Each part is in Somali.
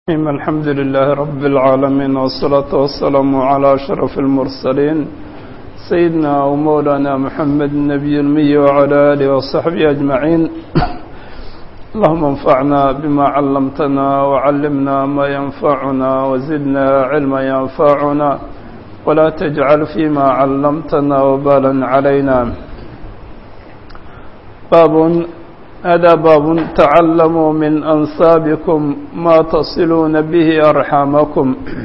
الحمد لله رب العالمين والصلاة والسلام على أشرف المرسلين سيدنا ومولانا محمد النبي المي وعلى آله وصحبه أجمعين اللهم انفعنا بما علمتنا وعلمنا ما ينفعنا وزدنا علما ينفعنا ولا تجعل فيما علمتنا وبالا علينا باب هذا باب تعلموا من أنسابكم ما تصلون به أرحامكم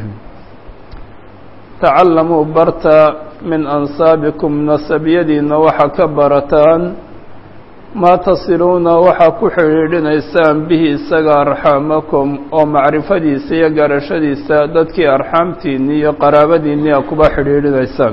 تعلموا برتا من أنسابكم نسب يدينا وحا كبرتان ما تصلون وحا كحريرين إسان به إساق أرحامكم ومعرفة إساق قرشد إسادتك أرحامتيني قرابديني أكبا حريرين إسان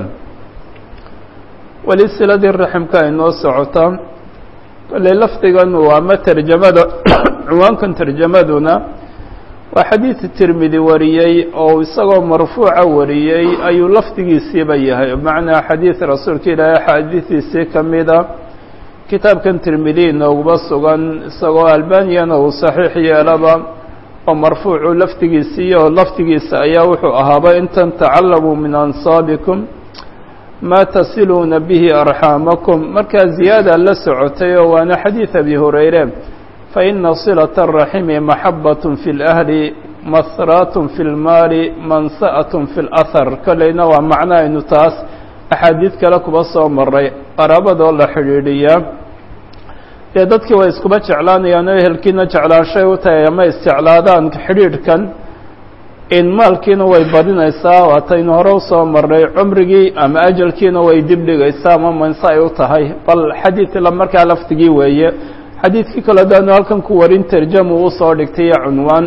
ولسلة الرحم كاينو سعطان kole lafdigan waa ma terjamada cinwaankan terjamaduna waa xadiid tirmidi wariyey oo isagoo marfuuca wariyey ayuu lafdigiisiiba yahay macnaa xadiid rasuulka ilaahay xaadiidiisii ka mida kitaabkan tirmidi inooguma sugan isagoo albaniyana uu saxiix yeelaba oo marfuucu lafdigiisiiyo lafdigiisa ayaa wuxuu ahaaba intan tacalamuu min ansaabikum ma tasiluuna bihi arxaamakum markaa ziyaada la socotay oo waana xadiid abi hurayre faina silata araximi maxabat fi اlahli masraat fi اlmaali mansa'at fi اlahar kolleyna waa macno aynu taas axaadiid kale kuba soo maray qaraabadoo la xidhiidhiyaa dee dadkii way iskuba jeclaanayaan oo ehelkiina jeclaanshay u tahay ama isjeclaadaan xidhiidhkan in maalkiina way badinaysaa waataynu hore usoo marray cumrigii ama ajalkiina way dib dhigaysaa ama manse ay u tahay bal xadiid la markaa lafdigii weeye xadiidkii kale daanu halkan ku warin terjamu usoo dhigtay iyo cunwaan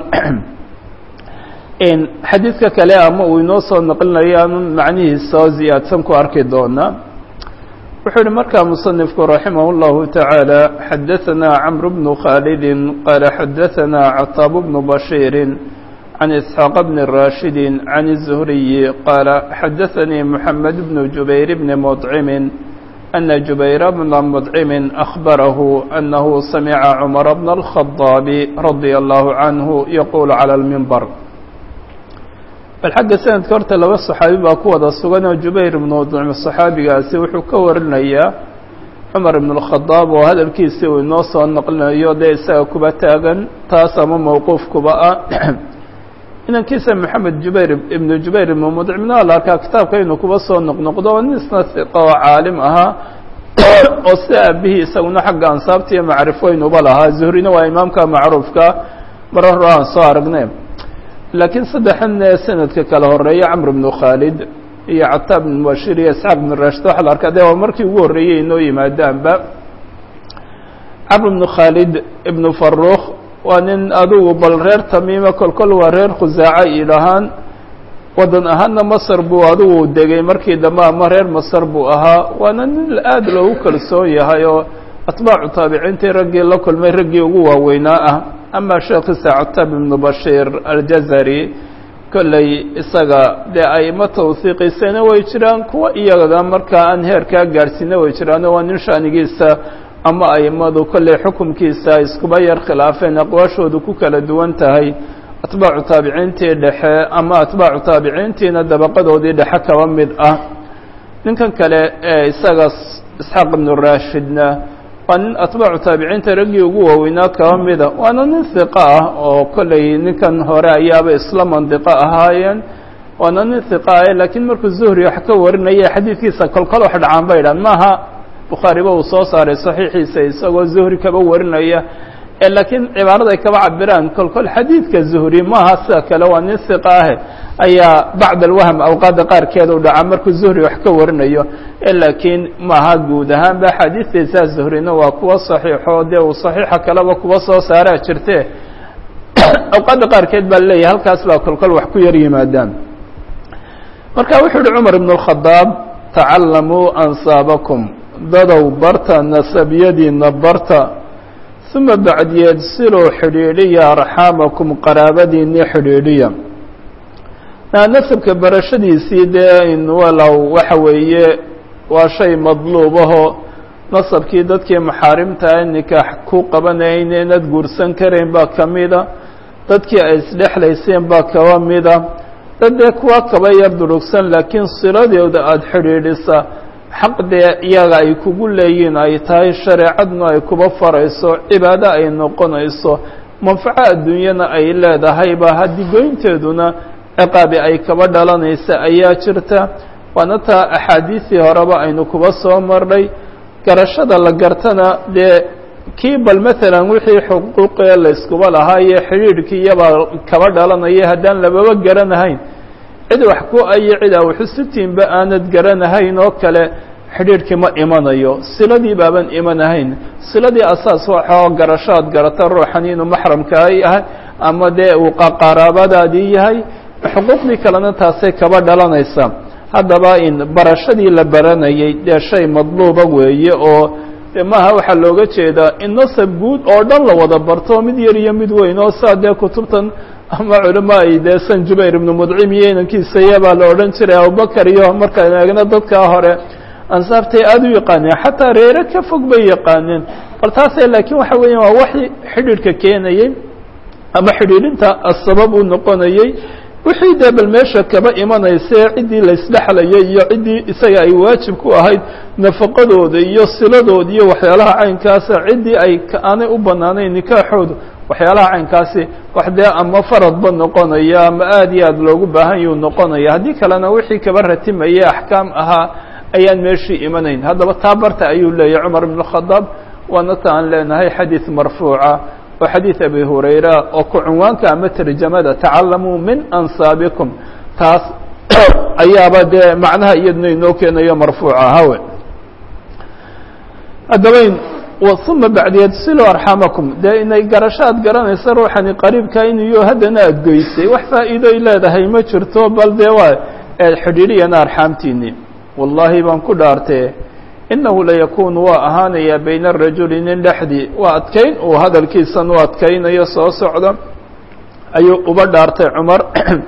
xadiidka kale ama uu inoo soo naqlinayo aanu macnihiisa oo ziyaadsan ku arki doonaa wuxuu yihi markaa musanifku raximah اllahu taعaalى xadaثana cmr bnu khaalidi qaala xadaثana cataab bnu bashiiri عن إسحاق بن راشد عن الزهري قال حدثني محمد بن جبير بن مطعم أن جبير بن مطعم أخبره أنه سمع عمر بن الخطاب رضي الله عنه يقول على المنبر الحق سنة كورت لو الصحابي باكوة السجن جبير بن مطعم الصحابي قاسي وحو كورنا cumar ibn اlkhadaab oo hadalkiisi uu inoo soo naqlinayo dee isaga kuba taagan taas ama mowquuf kuba ah inankiisa maxamed jubayr ibnu jubayr ibnu mudcimna la arkaa kitaabka inuu kuba soo noqnoqdo oo nin isna iqa oo caalim ahaa oo sida aabihii isaguna xagga ansaabta iyo macrifooynuba lahaa zuhrina waa imaamka macruufka marar hore aan soo aragnay laakiin saddexan sanadka kala horeeya camr ibnu khaalid iyo cataab ibn bashir iyo isxaaq ibn rashid waxa la arkaa de waa markii ugu horreeyey inoo yimaadaanba camr ibnu khaalid ibnu faruukh waa nin adugu bal reer tamiima kolkol waa reer khusaaca idhahaan waddan ahaanna masar buu adugu degay markii dambe ama reer masar buu ahaa waana nin aada loogu kalsoon yahay oo atbaacu taabiciintii raggii la kulmay raggii ugu waaweynaa ah ama sheekhiisa cataab ibnu bashiir aljazari kolley isaga dee aimo tawhiiqisana way jiraan kuwa iyaga markaa aan heerkaa gaadhsiina way jiraano waa nin shaanigiisa ama aimadu kolley xukumkiisa iskuba yar khilaafeen aqwaashoodu ku kala duwan tahay atbaacu taabiciintii dhexe ama atbaacu taabiciintiina dabaqadoodii dhexe kaba mid ah ninkan kale ee isaga isxaaq ibnu raashidna waa nin atbaacu taabiciinta raggii ugu waaweynaa kaba mida waana nin hiqo ah oo kolley ninkan hore ayaaba isla mandiqo ahaayeen waana nin hiqo ah laakiin markuu zuhri wax ka warinaya xadiidkiisa kolkol wax dhacaan ba idhaan maaha bukhaariba uu soo saaray saxiixiisa isagoo zuhri kaba warinaya laakiin cibaarada ay kaba cabiraan kolkol xadiidka zuhri maaha sida kale waa nin hiqa ah ayaa bacd alwahm awqaadda qaarkeeda u dhaca markuu zuhri wax ka warinayo laakiin maaha guud ahaanba axaadiistaysaa zuhrina waa kuwa saxiixo dee uu saxiixa kaleba kuwa soo saaraa jirte awqaadda qaarkeed baa leeyahay halkaas baa kolkol wax ku yar yimaadaan marka wuxuu uhi cumar ibn اkhadaab tacalamuu ansaabakum dadow barta nasabyadiina barta uma bacdiyeed siluu xidhiidhiya arxaamakum qaraabadiinii xidhiidhiya nasabka barashadiisii dee in walow waxa weeye waa shay madluubaho nasabkii dadkii maxaarimta nikaax ku qabanaya inaynad guursan karayn baa ka mida dadkii ay isdhexlayseen baa kaba mida dad dee kuwa kaba yar durugsan laakiin siladooda aada xidhiidhisa xaq dee iyaga ay kugu leeyiin ay tahay shareecadna ay kuba farayso cibaado ay noqonayso manfaco adduunyana ay leedahayba haddii goynteeduna ciqaabi ay kaba dhalanaysa ayaa jirta waana taa axaadiistii horeba aynu kuba soo marnay garashada la gartana dee kii bal maalan wixii xuquuqee layskuba lahaa iyo xidhiidhkii iyabaa kaba dhalanaya haddaan lababa garanahayn cid wax ku ayo cid a waxusitiinba aanad garanahayn oo kale xidhiidhkii ma imanayo siladii baaban imanahayn siladii asaas waxoo garashaad garata ruuxan inuu maxramkaa yahay ama dee uu qaraabadaadii yahay xuquuqdii kalena taasay kaba dhalanaysa haddaba in barashadii la baranayay dee shay madluuba weeye oo de maaha waxaa looga jeedaa in nasab guud oo dhan la wada barto mid yar iyo mid weyn oo saa dee kutubtan ama culama ay dee san jubayr ibnu mudcim iyo inankiisa iyabaa la odhan jiray abubakar iyo markaan eegna dadkaa hore ansaabtay aada u yaqaaneen xataa reere ka fog bay yaqaaneen bal taase laakiin waxa weeyaan waa waxi xidhiidhka keenayey ama xidhiidhinta asabab uu noqonayey wixii dee bal meesha kaba imanaysae ciddii laysdhexlayay iyo ciddii isaga ay waajib ku ahayd nafaqadooda iyo siladooda iyo waxyaalaha caynkaasa ciddii ay aanay u banaanayn nikaaxooda waxyaalaha caynkaasi wax dee ama faradba noqonaya ama aada iyo aada loogu baahan yuu noqonaya haddii kalena wixii kaba ratimayay axkaam ahaa ayaan meeshii imanayn haddaba taa barta ayuu leeyahy cumar ibn khadaab waana ta aan leenahay xadiid marfuuca oo xadiid abi hurayra oo ku cunwaanka ama tarjamada tacalamuu min ansaabikum taas ayaaba dee macnaha iyadna inoo keenayo marfuuca hawe haddabayn uma bacdiyeed silo arxamakum dee inay garasho aad garanaysa ruuxani qariibka inuyo haddana aada goysay wax faa'iidoy leedahay ma jirto bal dee waa xidhiidhiyana arxaamtiini wallaahi baan ku dhaartee inahu layakunu waa ahaanayaa bayna arajuli nin dhexdii waa adkayn uu hadalkiisan u adkaynayo soo socda ayuu uba dhaartay cumar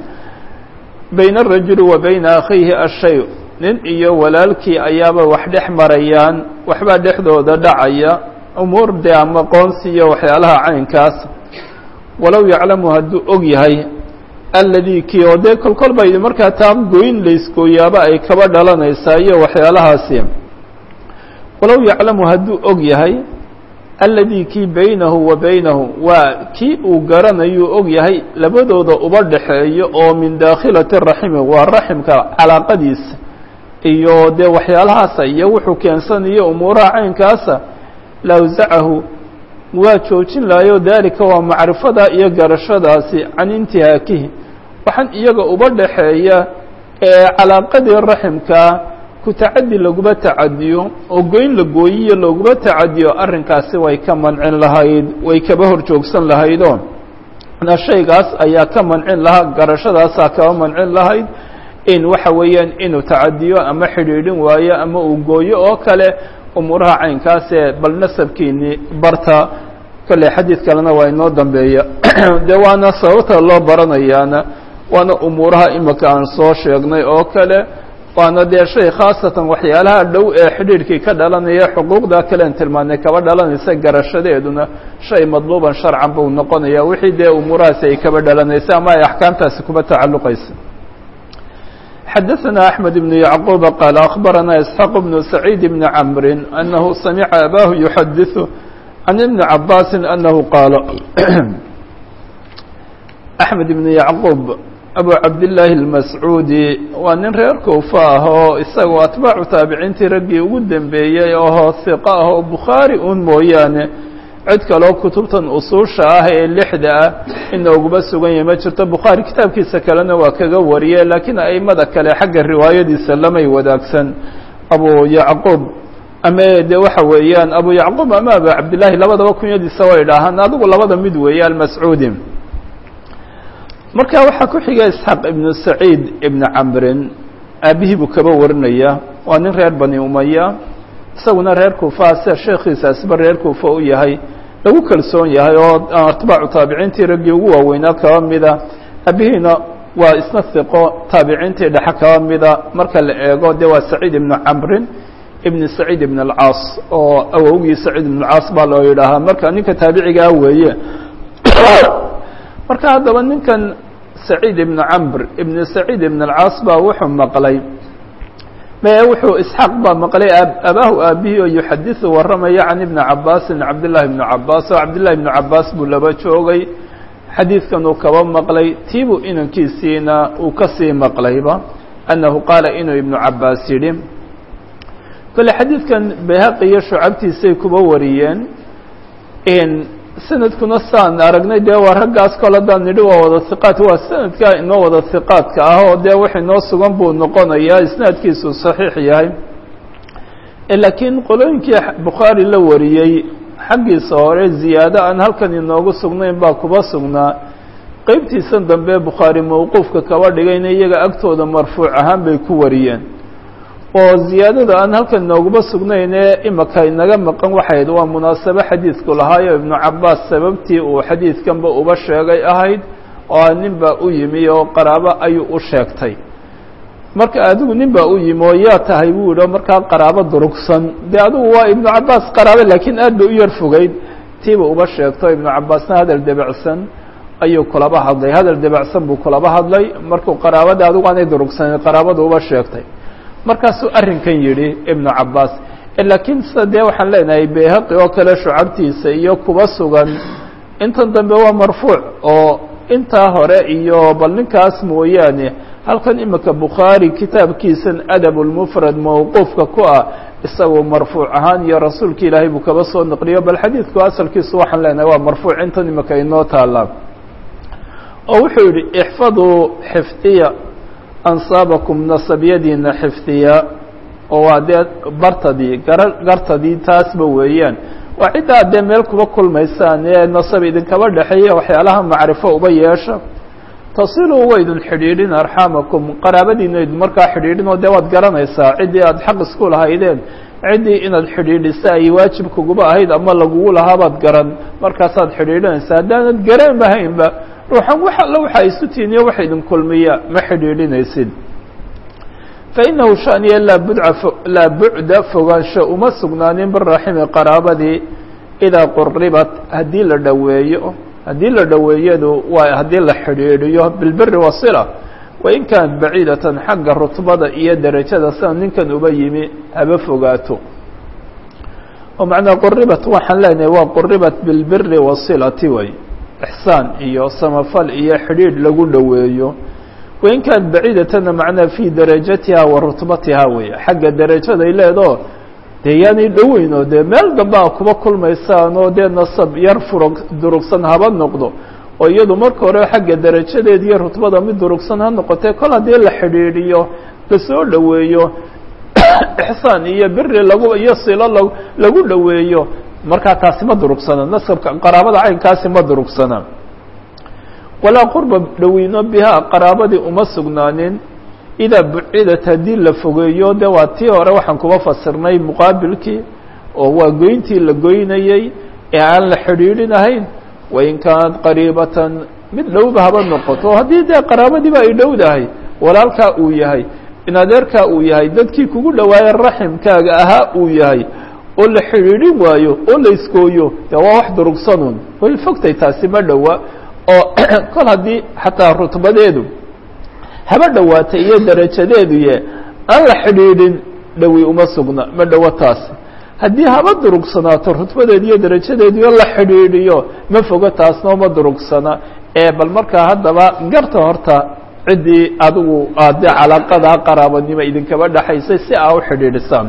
bayna arajuli wa bayna akhiihi ashay nin iyo walaalkii ayaaba wax dhex marayaan waxbaa dhexdooda dhacaya umuur dee ama qoonsi iyo waxyaalaha caynkaas walow yaclamu hadduu og yahay alladii kii oo dee kolkol bay markaa taa goyn laysgooyaaba ay kaba dhalanaysaa iyo waxyaalahaasi walow yaclamu hadduu og yahay alladii kii baynahu wa baynahu waa kii uu garanayuu og yahay labadooda uba dhexeeyo oo min daakhilati raximi waa raximka calaaqadiisa iyo dee waxyaalahaasa iyo wuxuu keensanayo umuuraha caynkaasa lawsacahu waa joojin lahayo daalika waa macrifada iyo garashadaasi can intihaakihi waxaan iyaga uba dhexeeya ee calaaqadii raximkaa ku tacadi laguma tacadiyo oo goyn la gooyiyo laguma tacadiyo arrinkaasi way ka mancin lahayd way kaba hor joogsan lahaydoo na shaygaas ayaa ka mancin lahaa garashadaasaa kaba mancin lahayd in waxa weeyaan inuu tacadiyo ama xidhiidhin waayo ama uu gooyo oo kale umuuraha caynkaasee bal nasabkiini barta kolley xadiid kalena waa inoo dambeeya dee waana sababta loo baranayaana waana umuuraha imika aan soo sheegnay oo kale waana dee shay khaasatan waxyaalaha dhow ee xidhiidhkii ka dhalanaya xuquuqda kalean tilmaanay kaba dhalanaysa garashadeeduna shay madluuban sharcan buu noqonaya wixii dee umuurahaasi ay kaba dhalanaysa ama ay axkaamtaasi kuba tacalluqaysa xadaثna أحmed بن يعقوب qال أخbarana إسحاq بن سعيid بن cمr أنه samca abah يحadiث عن iبن cabاsi أنه qاal أحmed بن يعقوب abu cabdاللahi الmascuudi waa nin reer kuufa ah oo isagoo atbaacu taabiciintii raggii ugu dembeeyey oo hiqa ah oo bukhaari un mooyaane cid kaloo kutubtan usuusha ah ee lixda ah inooguma sugan yahay ma jirto bukhaari kitaabkiisa kalena waa kaga wariye laakiin aimada kale xagga riwaayadiisa lamay wadaagsan abu yacquub ama de waxa weeyaan abu yacquub ama abu cabdillahi labadaba kunyadiisa way dhahaan adigu labada mid weeye almascuudi marka waxaa ku xiga isxaaq ibnu saciid ibnu camrin aabihii buu kaba warinaya waa nin reer bani umaya isaguna reer kuufa sida sheekhiisaasiba reer kuufa u yahay lagu kalsoon yahay oo atbaacu taabiciintii raggii ugu waaweynaa kaba mida aabihiina waa isna hiqo taabiciintii dhexe kaba mida marka la eego de waa saciid ibnu camrin ibn saciid ibn alcaas oo awowgii saciid ibn alcaas baa loo yidhaahaa marka ninka taabicigaa weeye marka haddaba ninkan saciid ibnu camr ibnu saciid ibn alcaas baa wuxuu maqlay me wuxuu isxaaq baa maqlay abaahu aabihii oo yuxadiثu warramaya can ibni cabaasin cabdillahi ibnu cabaas oo cabdillahi ibnu cabaas buu laba joogay xadiidkan uu kaba maqlay tiibuu inankiisiina uu kasii maqlayba annahu qaala inuu ibnu cabaas yidhi kole xadiidkan bayhaqi iyo shucabtiisay kuba wariyeen sanadkuna saan aragnay dee waa raggaas kol haddaan nidhi waa wada hiqaat waa sanadkaa inoo wada hiqaadka ah oo dee wax inoo sugan buu noqonayaa isnaadkiisu saxiix yahay laakiin qolooyinkii bukhaari la wariyey xaggiisa hore ziyaado aan halkan inoogu sugnayn baa kuba sugnaa qeybtiisan dambe bukhaari mawquufka kaba dhigayna iyaga agtooda marfuuc ahaan bay ku wariyeen oo ziyaadada aan halkan inooguma sugnayne imaka inaga maqan waxayd waa munaasabo xadiidku lahaayo ibnu cabaas sababtii uu xadiidkanba uba sheegay ahayd oo nin baa u yimi oo qaraabo ayuu u sheegtay marka adigu nin baa u yimi oo yaa tahay buu yidhi oo markaa qaraabo durugsan dee adigu waa ibnu cabaas qaraabo laakiin aad bay u yar fogeyd tiiba uba sheegto ibnu cabaasna hadal debacsan ayuu kulaba hadlay hadal debacsan buu kulaba hadlay markuu qaraabada adigu aanay durugsanin qaraabada uba sheegtay markaasuu arrinkan yidhi ibnu cabaas laakiin sida dee waxaan leenahay bayhaqi oo kale shucabtiisa iyo kuba sugan intan dambe waa marfuuc oo intaa hore iyo bal ninkaas mooyaane halkan imika bukhaari kitaabkiisan adab lmufrad mawquufka ku ah isagoo marfuuc ahaan iyo rasuulka ilaahay buu kaba soo naqliyo bal xadiidku asalkiisu waxaan leenahay waa marfuuc intan imika inoo taala oo wuxuu yidhi ixfaduu xifdiya ansaabakum nasabyadiina xifdiya oo waa dee bartadii gara gartadii taasba weeyaan waa ciddaa dee meel kuba kulmaysaan ee nasab idinkaba dhexeeya waxyaalaha macrifo uba yeesha tasiluu waydun xidhiidhin arxaamakum qaraabadiina idin markaa xidhiidhin oo dee waad garanaysaa ciddii aada xaq isku lahaydeen ciddii inaad xidhiidhisa ay waajib kuguba ahayd ama lagugu lahaabaad garan markaasaad xidhiidhinaysaa haddaanad garan lahaynba ruuxan wax alla waxa isu tiiniyo waxa idin kulmiya ma xidhiidhinaysid fainahu shaniya laa budca laa bucda fogaansho uma sugnaanin biraximi qaraabadii idaa quribat haddii la dhoweeyo haddii la dhoweeyadu waa haddii la xidhiidhiyo bilbiri wasila wain kaanat baciidatan xagga rutbada iyo derajada sida ninkan uba yimi haba fogaato oo macnaa quribat waxaan leenahay waa quribat bilbiri wasilati way ixsaan iyo samafal iyo xidhiidh lagu dhoweeyo wain kaanat baciidatana macnaa fii darajatiha wa rutbatiha weeye xagga derajaday leedoo dee yaanay dhoweynoo dee meel dambaa kuba kulmaysaan oo dee nasab yar furug durugsan haba noqdo oo iyadu marka hore xagga derajadeed iyo rutbada mid durugsan ha noqotee kol haddii la xidhiidhiyo lasoo dhoweeyo ixsaan iyo biri lagu iyo silo la lagu dhoweeyo markaa taasi ma durugsana nasabka qaraabada caynkaasi ma durugsana walaa qurba dhoweyno bihaa qaraabadii uma sugnaanin idaa bucidat haddii la fogeeyo de waa tii hore waxaan kuba fasirnay muqaabilkii oo waa goyntii la goynayey ee aan la xidhiidhinahayn wain kaanat qariibatan mid dhowba haba noqoto haddii dee qaraabadiiba ay dhowdahay walaalkaa uu yahay in adeerkaa uu yahay dadkii kugu dhawaaye raximkaaga ahaa uu yahay oo la xidhiidhin waayo oo la iskooyo de waa wax durugsanun way fogtay taasi ma dhowa oo kol haddii xataa rutbadeedu haba dhowaatay iyo derajadeedu ye aan la xidhiidhin dhowi uma sugna ma dhowo taasi haddii haba durugsanaato rutbadeedu iyo derajadeedu iyo la xidhiidhiyo ma fogo taasna uma durugsana ee bal markaa haddaba garta horta ciddii adigu aade calaaqadaa qaraabanimo idinkaba dhexaysay si aa u xidhiidhisaan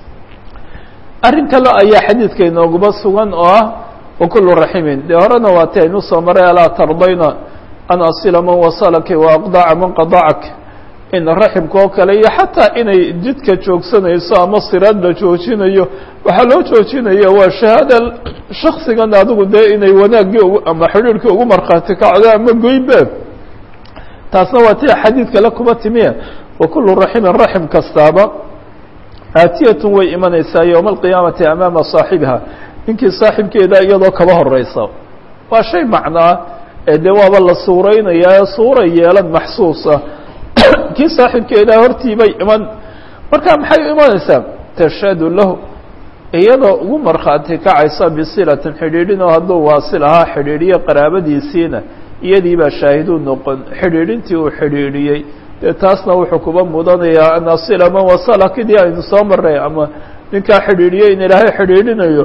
arrin kale ayaa xadiidka inooguma sugan oo ah wakulu raximin dee horena waa ti aynu soo maray alaa tardayna an asila man wasalaki wa aqdaca man qadacak in raximka oo kale iyo xataa inay jidka joogsanayso ama siraad la joojinayo waxaa loo joojinaya waa shahaada shaksigan adigu dee inay wanaaggii ugu ama xidhiirhkii ugu markhaati kacdo ama goybe taasna waa ti xadiidka la kuma timiya wakulu raximin raxim kastaaba aatiyatun way imanaysaa yowma alqiyaamati amaama saaxibiha ninkii saaxibkeeda iyadoo kaba horeysa waa shay macnaa ee dee waaba la suuraynayaa suura yeelan maxsuusa kii saaxibkeedaa hortiibay iman marka maxay u imanaysaa tashhadu lahu iyadoo ugu markhaati kacaysa bisilatin xidhiidhin oo hadduu waasil ahaa xidhiidhiyo qaraabadiisiina iyadii baa shaahiduu noqon xidhiidhintii uu xidhiidhiyey dee taasna wuxuu kuba mudanayaa an asila man wasala kidii aynu soo marray ama ninkaa xidhiidhiyey in ilaahay xidhiidhinayo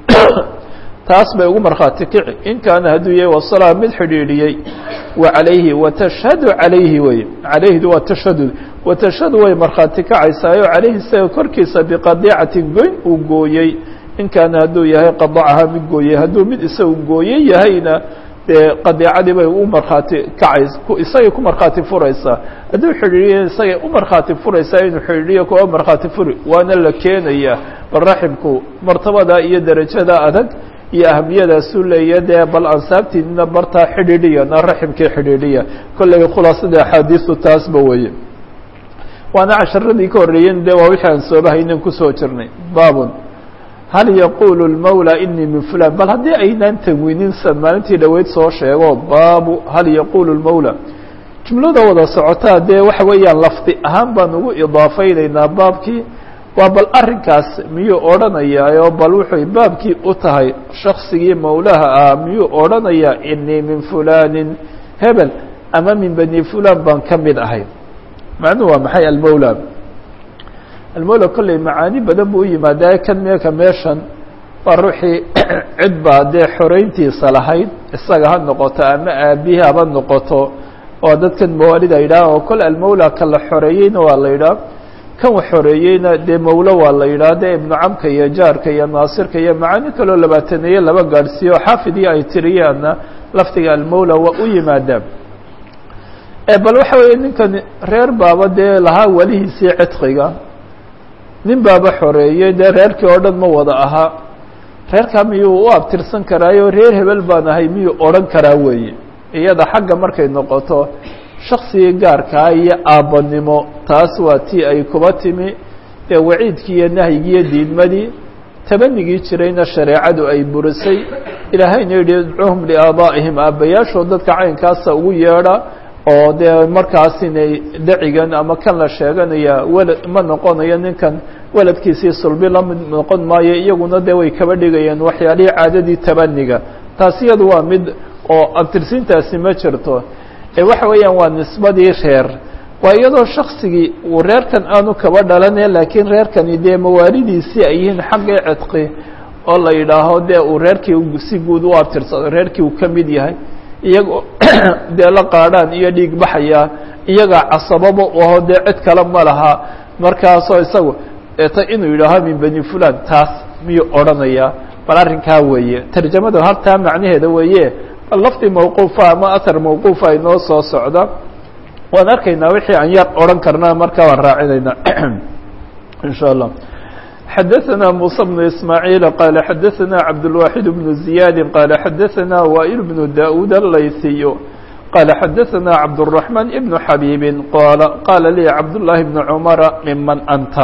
taas bay ugu markhaati kici in kaana hadduu yahay wasalaha mid xidhiidhiyey wa calayhi watashhadu calayhi wey calayhdu waa tashhadud watashhadu way markhaati kacaysaayo calayhi isaga korkiisa biqadiicatin goyn uu gooyey in kaana hadduu yahay qadacaha mid gooyey hadduu mid isagu gooye yahayna dee qadiicadii bay u markhaati kacays isagay ku markhaati furaysaa hadduu xidhiidhiya isagay u markhaati furaysaa inuu xidhiidhiyo kuwa markhaati furi waana la keenayaa bal raximku martabada iyo derajada adag iyo ahamiyadaasuu leeya dee bal ansaabtiinina bartaa xidhiidhiya na raximkii xidhiidhiya kollay khulaasada axaadiistu taasba weeye waana casharadii ka horreeyen de waa wixii aan soobahaynan kusoo jirnay baabun hal yaqulu lmawla inii min fulan bal haddii aynaan tanwiinin san maalintii dhoweyd soo sheego baabu hal yaqulu lmawla jumlada wada socotaa dee waxa weeyaan lafdi ahaan baan ugu idaafaynaynaa baabkii waa bal arrinkaas miyuu odhanayaayo bal wuxuy baabkii u tahay shaksigii mawlaha ah miyuu odhanayaa inii min fulanin hebel ama min bani fulan baan ka mid ahay macnuhu waa maxay almawla almawla kolley macaani badan buu u yimaadaa kan meeka meeshan waa ruuxii cid baa dee xoreyntiisa lahayd isaga ha noqoto ama aabihi haba noqoto oo dadkan mawaalida yidhaah oo kole almawla ka la xoreeyeyna waa la yidhaah kan wax xoreeyeyna dee mawlo waa la yidhaah dee ibnu camka iyo jaarka iyo naasirka iyo macaani kaloo labaataneeye laba gaadhsiiyo xaafidii ay tiriyaanna lafdiga almawla waa u yimaadaan bal waxa weeye ninkan reer baaba dee lahaa welihiisii cidqiga nin baaba xoreeyey dee reerkii oo dhan ma wada ahaa reerkaa miyuu u abtirsan karaayo reer hebel baan ahay miyuu odhan karaa weeye iyada xagga markay noqoto shaksigii gaarkaa iyo aabbanimo taas waa tii ay kuba timi dee waciidkii iyo nahyigiiyo diidmadii tabanigii jirayna shareecadu ay burisay ilaahayna yidhi idcuhum liaabaa'ihim aabbayaashood dadka caynkaasa ugu yeedha oo dee markaas inay dacigan ama kan la sheeganaya welad ma noqonayo ninkan weladkiisii sulbi lamid noqon maayo iyaguna dee way kaba dhigayeen waxyaalihii caadadii tabaniga taas iyadu waa mid oo abtirsiintaasi ma jirto ee waxa weeyaan waa nisbadii reer waa iyadoo shaksigii uu reerkan aanu kaba dhalane laakiin reerkani dee mawaalidiisii ay yihiin xaggii cidqi oo la yidhaaho dee uu reerkii si guud u abtirsado reerkii uu ka mid yahay iyagoo dee la qaadhaan iyo dhiig baxaya iyagaa casababa aho dee cid kale ma laha markaasoo isagu ta inuu yidhaaho min bani fulan taas miyuu odhanayaa bal arrinkaa weeye tarjamada haltaa macnaheeda weeye bal lafdi mawquufa ama athar mawquufa inoo soo socda waan arkaynaa wixii aan yar odhan karnaa markaa waan raacinaynaa in sha allah xdثna موسى بن إسماعيل قال xdثna عبدالواحد بن زياد قال xdثna وائل بن داود الليثي قال xdثna عبدالرحمن بن حبيب qال qال لي عبدالله بن عمر ممن أنت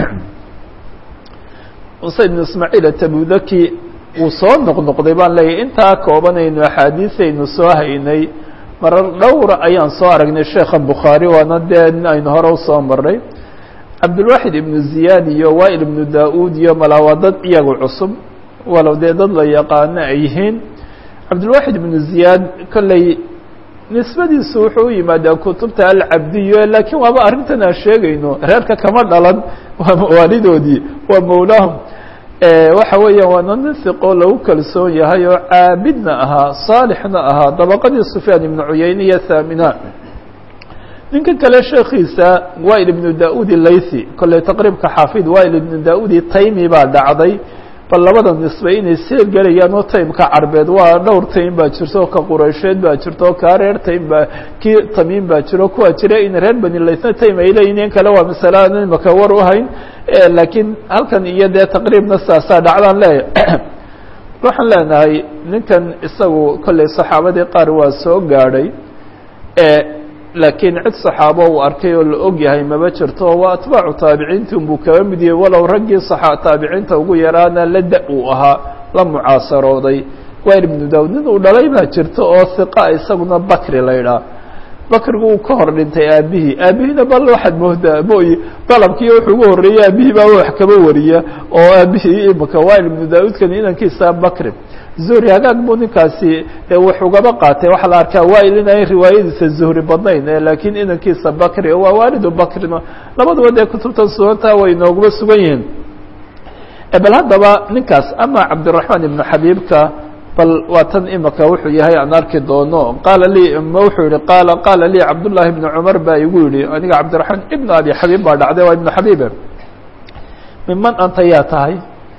موسى بن إسماعيل تبudki wuu soo noqnoqday baan leeyahy intaa koobanaynu أxaadiiثaynu soo haynay marar dhowra ayaan soo aragnay sheekha bukhaarي waana dee aynu hore usoo maray cabdulwaxid ibnu ziyaad iyo wail ibnu da-uud iyo malaa dad iyagu cusub walow dee dad la yaqaano ay yihiin cabdulwaxid ibnu ziyaad kolley nisbadiisu wuxuu u yimaadaa kutubta alcabdiyo laakiin waaba arrintan aan sheegayno reerka kama dhalan waa mawaalidoodii waa mawlaahum waxa weeyaan waana nin hiqoo lagu kalsoon yahay oo caabidna ahaa saalixna ahaa dabaqadii sufyaan ibnu cuyeyne iyo thaamina ninka kale sheekiisa wail ibnu da-ud laythi kolley taqriibka xaafid wail ibnu da-udi taymi baa dhacday bal labada nisbe inay see gelayaan oo taymka carbeed waa dhowr taym baa jirto ka quraysheed baa jirto kaa reer taym baa kii tamiim baa jiro kuwa jira in reer bani laythna taym ay leeyihin in kale waa masale aan imaka war u hayn laakiin halkan iyo dee taqriibna saasaa dhacdaan leeyahy waxaan leenahay ninkan isagu kolley saxaabadii qaar waa soo gaadhay laakiin cid saxaabo uu arkay oo la og yahay maba jirto waa atbaacu taabiciinti unbuu kaba mid yahay walow raggii taabiciinta ugu yaraana la da uu ahaa la mucaasarooday wail ibnu daawud nin uu dhalay baa jirto oo hiqa isaguna bakri la ydhaah bakrigu uu ka hor dhintay aabihii aabihiina bal waxaad moodaa mooye dalabkii wuxuu ugu horreeyey aabihii baa wax kaba wariya oo aabihii imika wail ibnu daa-uudkan inankiisa bakri zuhri hagaag buu ninkaasi wax ugaba qaatay waxaa la arkaa wail inay riwaayadiisa zuhri badnayn laakiin inankiisa bakri waa waalidu bakrina labaduba dee kutubtan suganta way nooguma sugan yihiin bal haddaba ninkaas ama cabdiraxmaan ibnu xabiibka bal waa tan imika wuxuu yahay aan arki doono qaala lii wuxuu yihi qaala qaala lii cabdullaahi ibnu cumar baa igu yihi aniga cabdiraxmaan ibnu abi xabiib baa dhacday waa ibnu xabiibe miman anta yaa tahay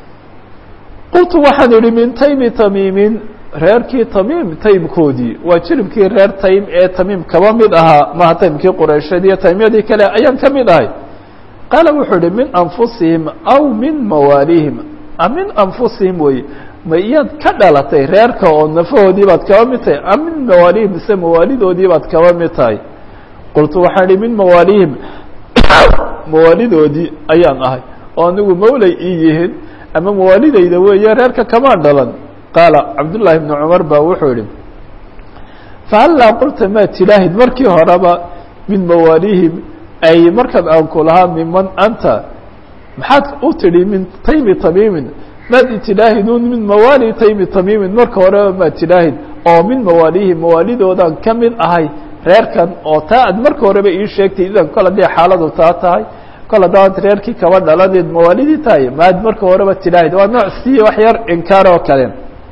qultu waxaan idhi min taymi tamiimin reerkii tamiim taymkoodii waa jiribkii reer taym ee tamiim kaba mid ahaa maha taymkii qureysheed iyo taymyadii kale ayaan ka mid ahay qaala wuxuu ihi min anfusihim aw min mawaalihim min anfusihim wey ma iyaad ka dhalatay reerka oo nafahoodii baad kaba mid tahay am min mawaalihim mise mawaalidoodii baad kaba mid tahay qultu waxaan ihi min mawaalihim mawaalidoodii ayaan ahay oo anigu mawlay ii yihiin ama mawaalidayda weeye reerka kamaan dhalan qaala cabdullaahi bnu cumar baa wuxuu yihi fahallaa qulta maa tilaahid markii horeba min mawaalihim ay markan aan ku lahaa miman anta maxaad u tidhi min taymi tamiimin maad itidaahiduun min mawaali taymi tamiimin marka horeba maa tidaahid oo min mawaalihim mawaalidoodaan ka mid ahay reerkan oo taa aad marka horeba ii sheegtay idan kol haddii xaaladu taa tahay kol haddaad reerkii kaba dhaladeed mawaalidii tahay maad marka horeba tidaahid waa nooc sii wax yar inkaar oo kale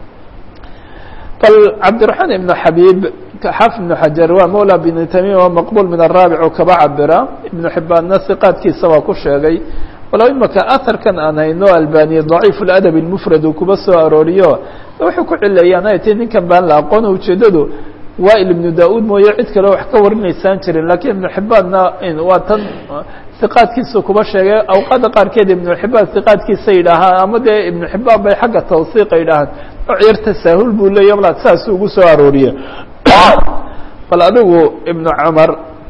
bal cabdiraxmaan ibnu xabiib xaaf ibnu xajar waa mawla bini tamiim oo maqbuul min araabic oo kaba cabira ibnu xibbaanna siqaadkiisa waa ku sheegay walow imaka aharkan aan hayno albaniya daciif ladab lmufrad uu kuba soo arooriyo wuxuu ku cileeyaan ay tay ninkan baan la aqoona ujeedadu wail ibnu da-uud mooye cid kale wax ka warinaysaan jirin lakiin ibnu xibbaanna waa tan iqaadkiisa kuba sheegay awqaada qaarkeed ibnu xibaan iqaadkiisa yidhaahaan ama dee ibnu xibaan bay xagga tawsiiqa yidhaahaan nooc yar tasaahul buu leeya mala saas ugu soo arooriye bal adigu ibnu cumar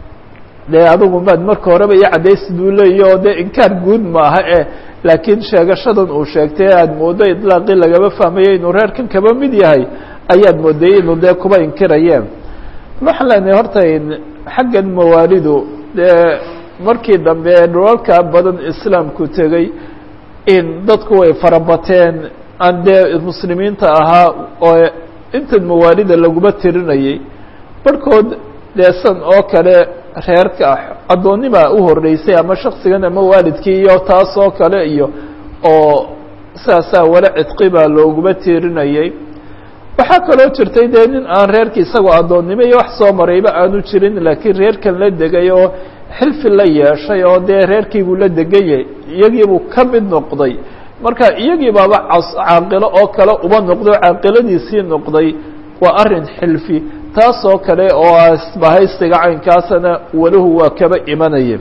dee adigu maad marka horeba iyo cadaysid buu leeya oo dee inkaar guud maaha e laakiin sheegashadan uu sheegtay aad moodo idlaaqii lagaba fahmayo inuu reerkan kaba mid yahay ayaad mooday inuu dee kuba inkirayeen waxaan leenahay horta xaggan mawaalidu dee markii dambe dhulalka badan islaamku tegey in dadku way farabateen aan dee muslimiinta ahaa oo intan mawaalida laguma tirinayay barhkood dee san oo kale reerka addoonnima u horreysay ama shaksigan ama waalidkii iyo taas oo kale iyo oo saasaa wala cidqi baa looguma tirinayay waxaa kaloo jirtay dee nin aan reerkii isagoo addoonnimo iyo wax soo marayba aanu jirin laakiin reerkan la degay oo xilfi la yeeshay oo dee reerkiibuu la deganyay iyagiibuu ka mid noqday marka iyagii baaba caaqilo oo kale uba noqday oo caaqiladiisii noqday waa arrin xilfi taas oo kale oo asbahaysiga caynkaasana walahu waa kaba imanaya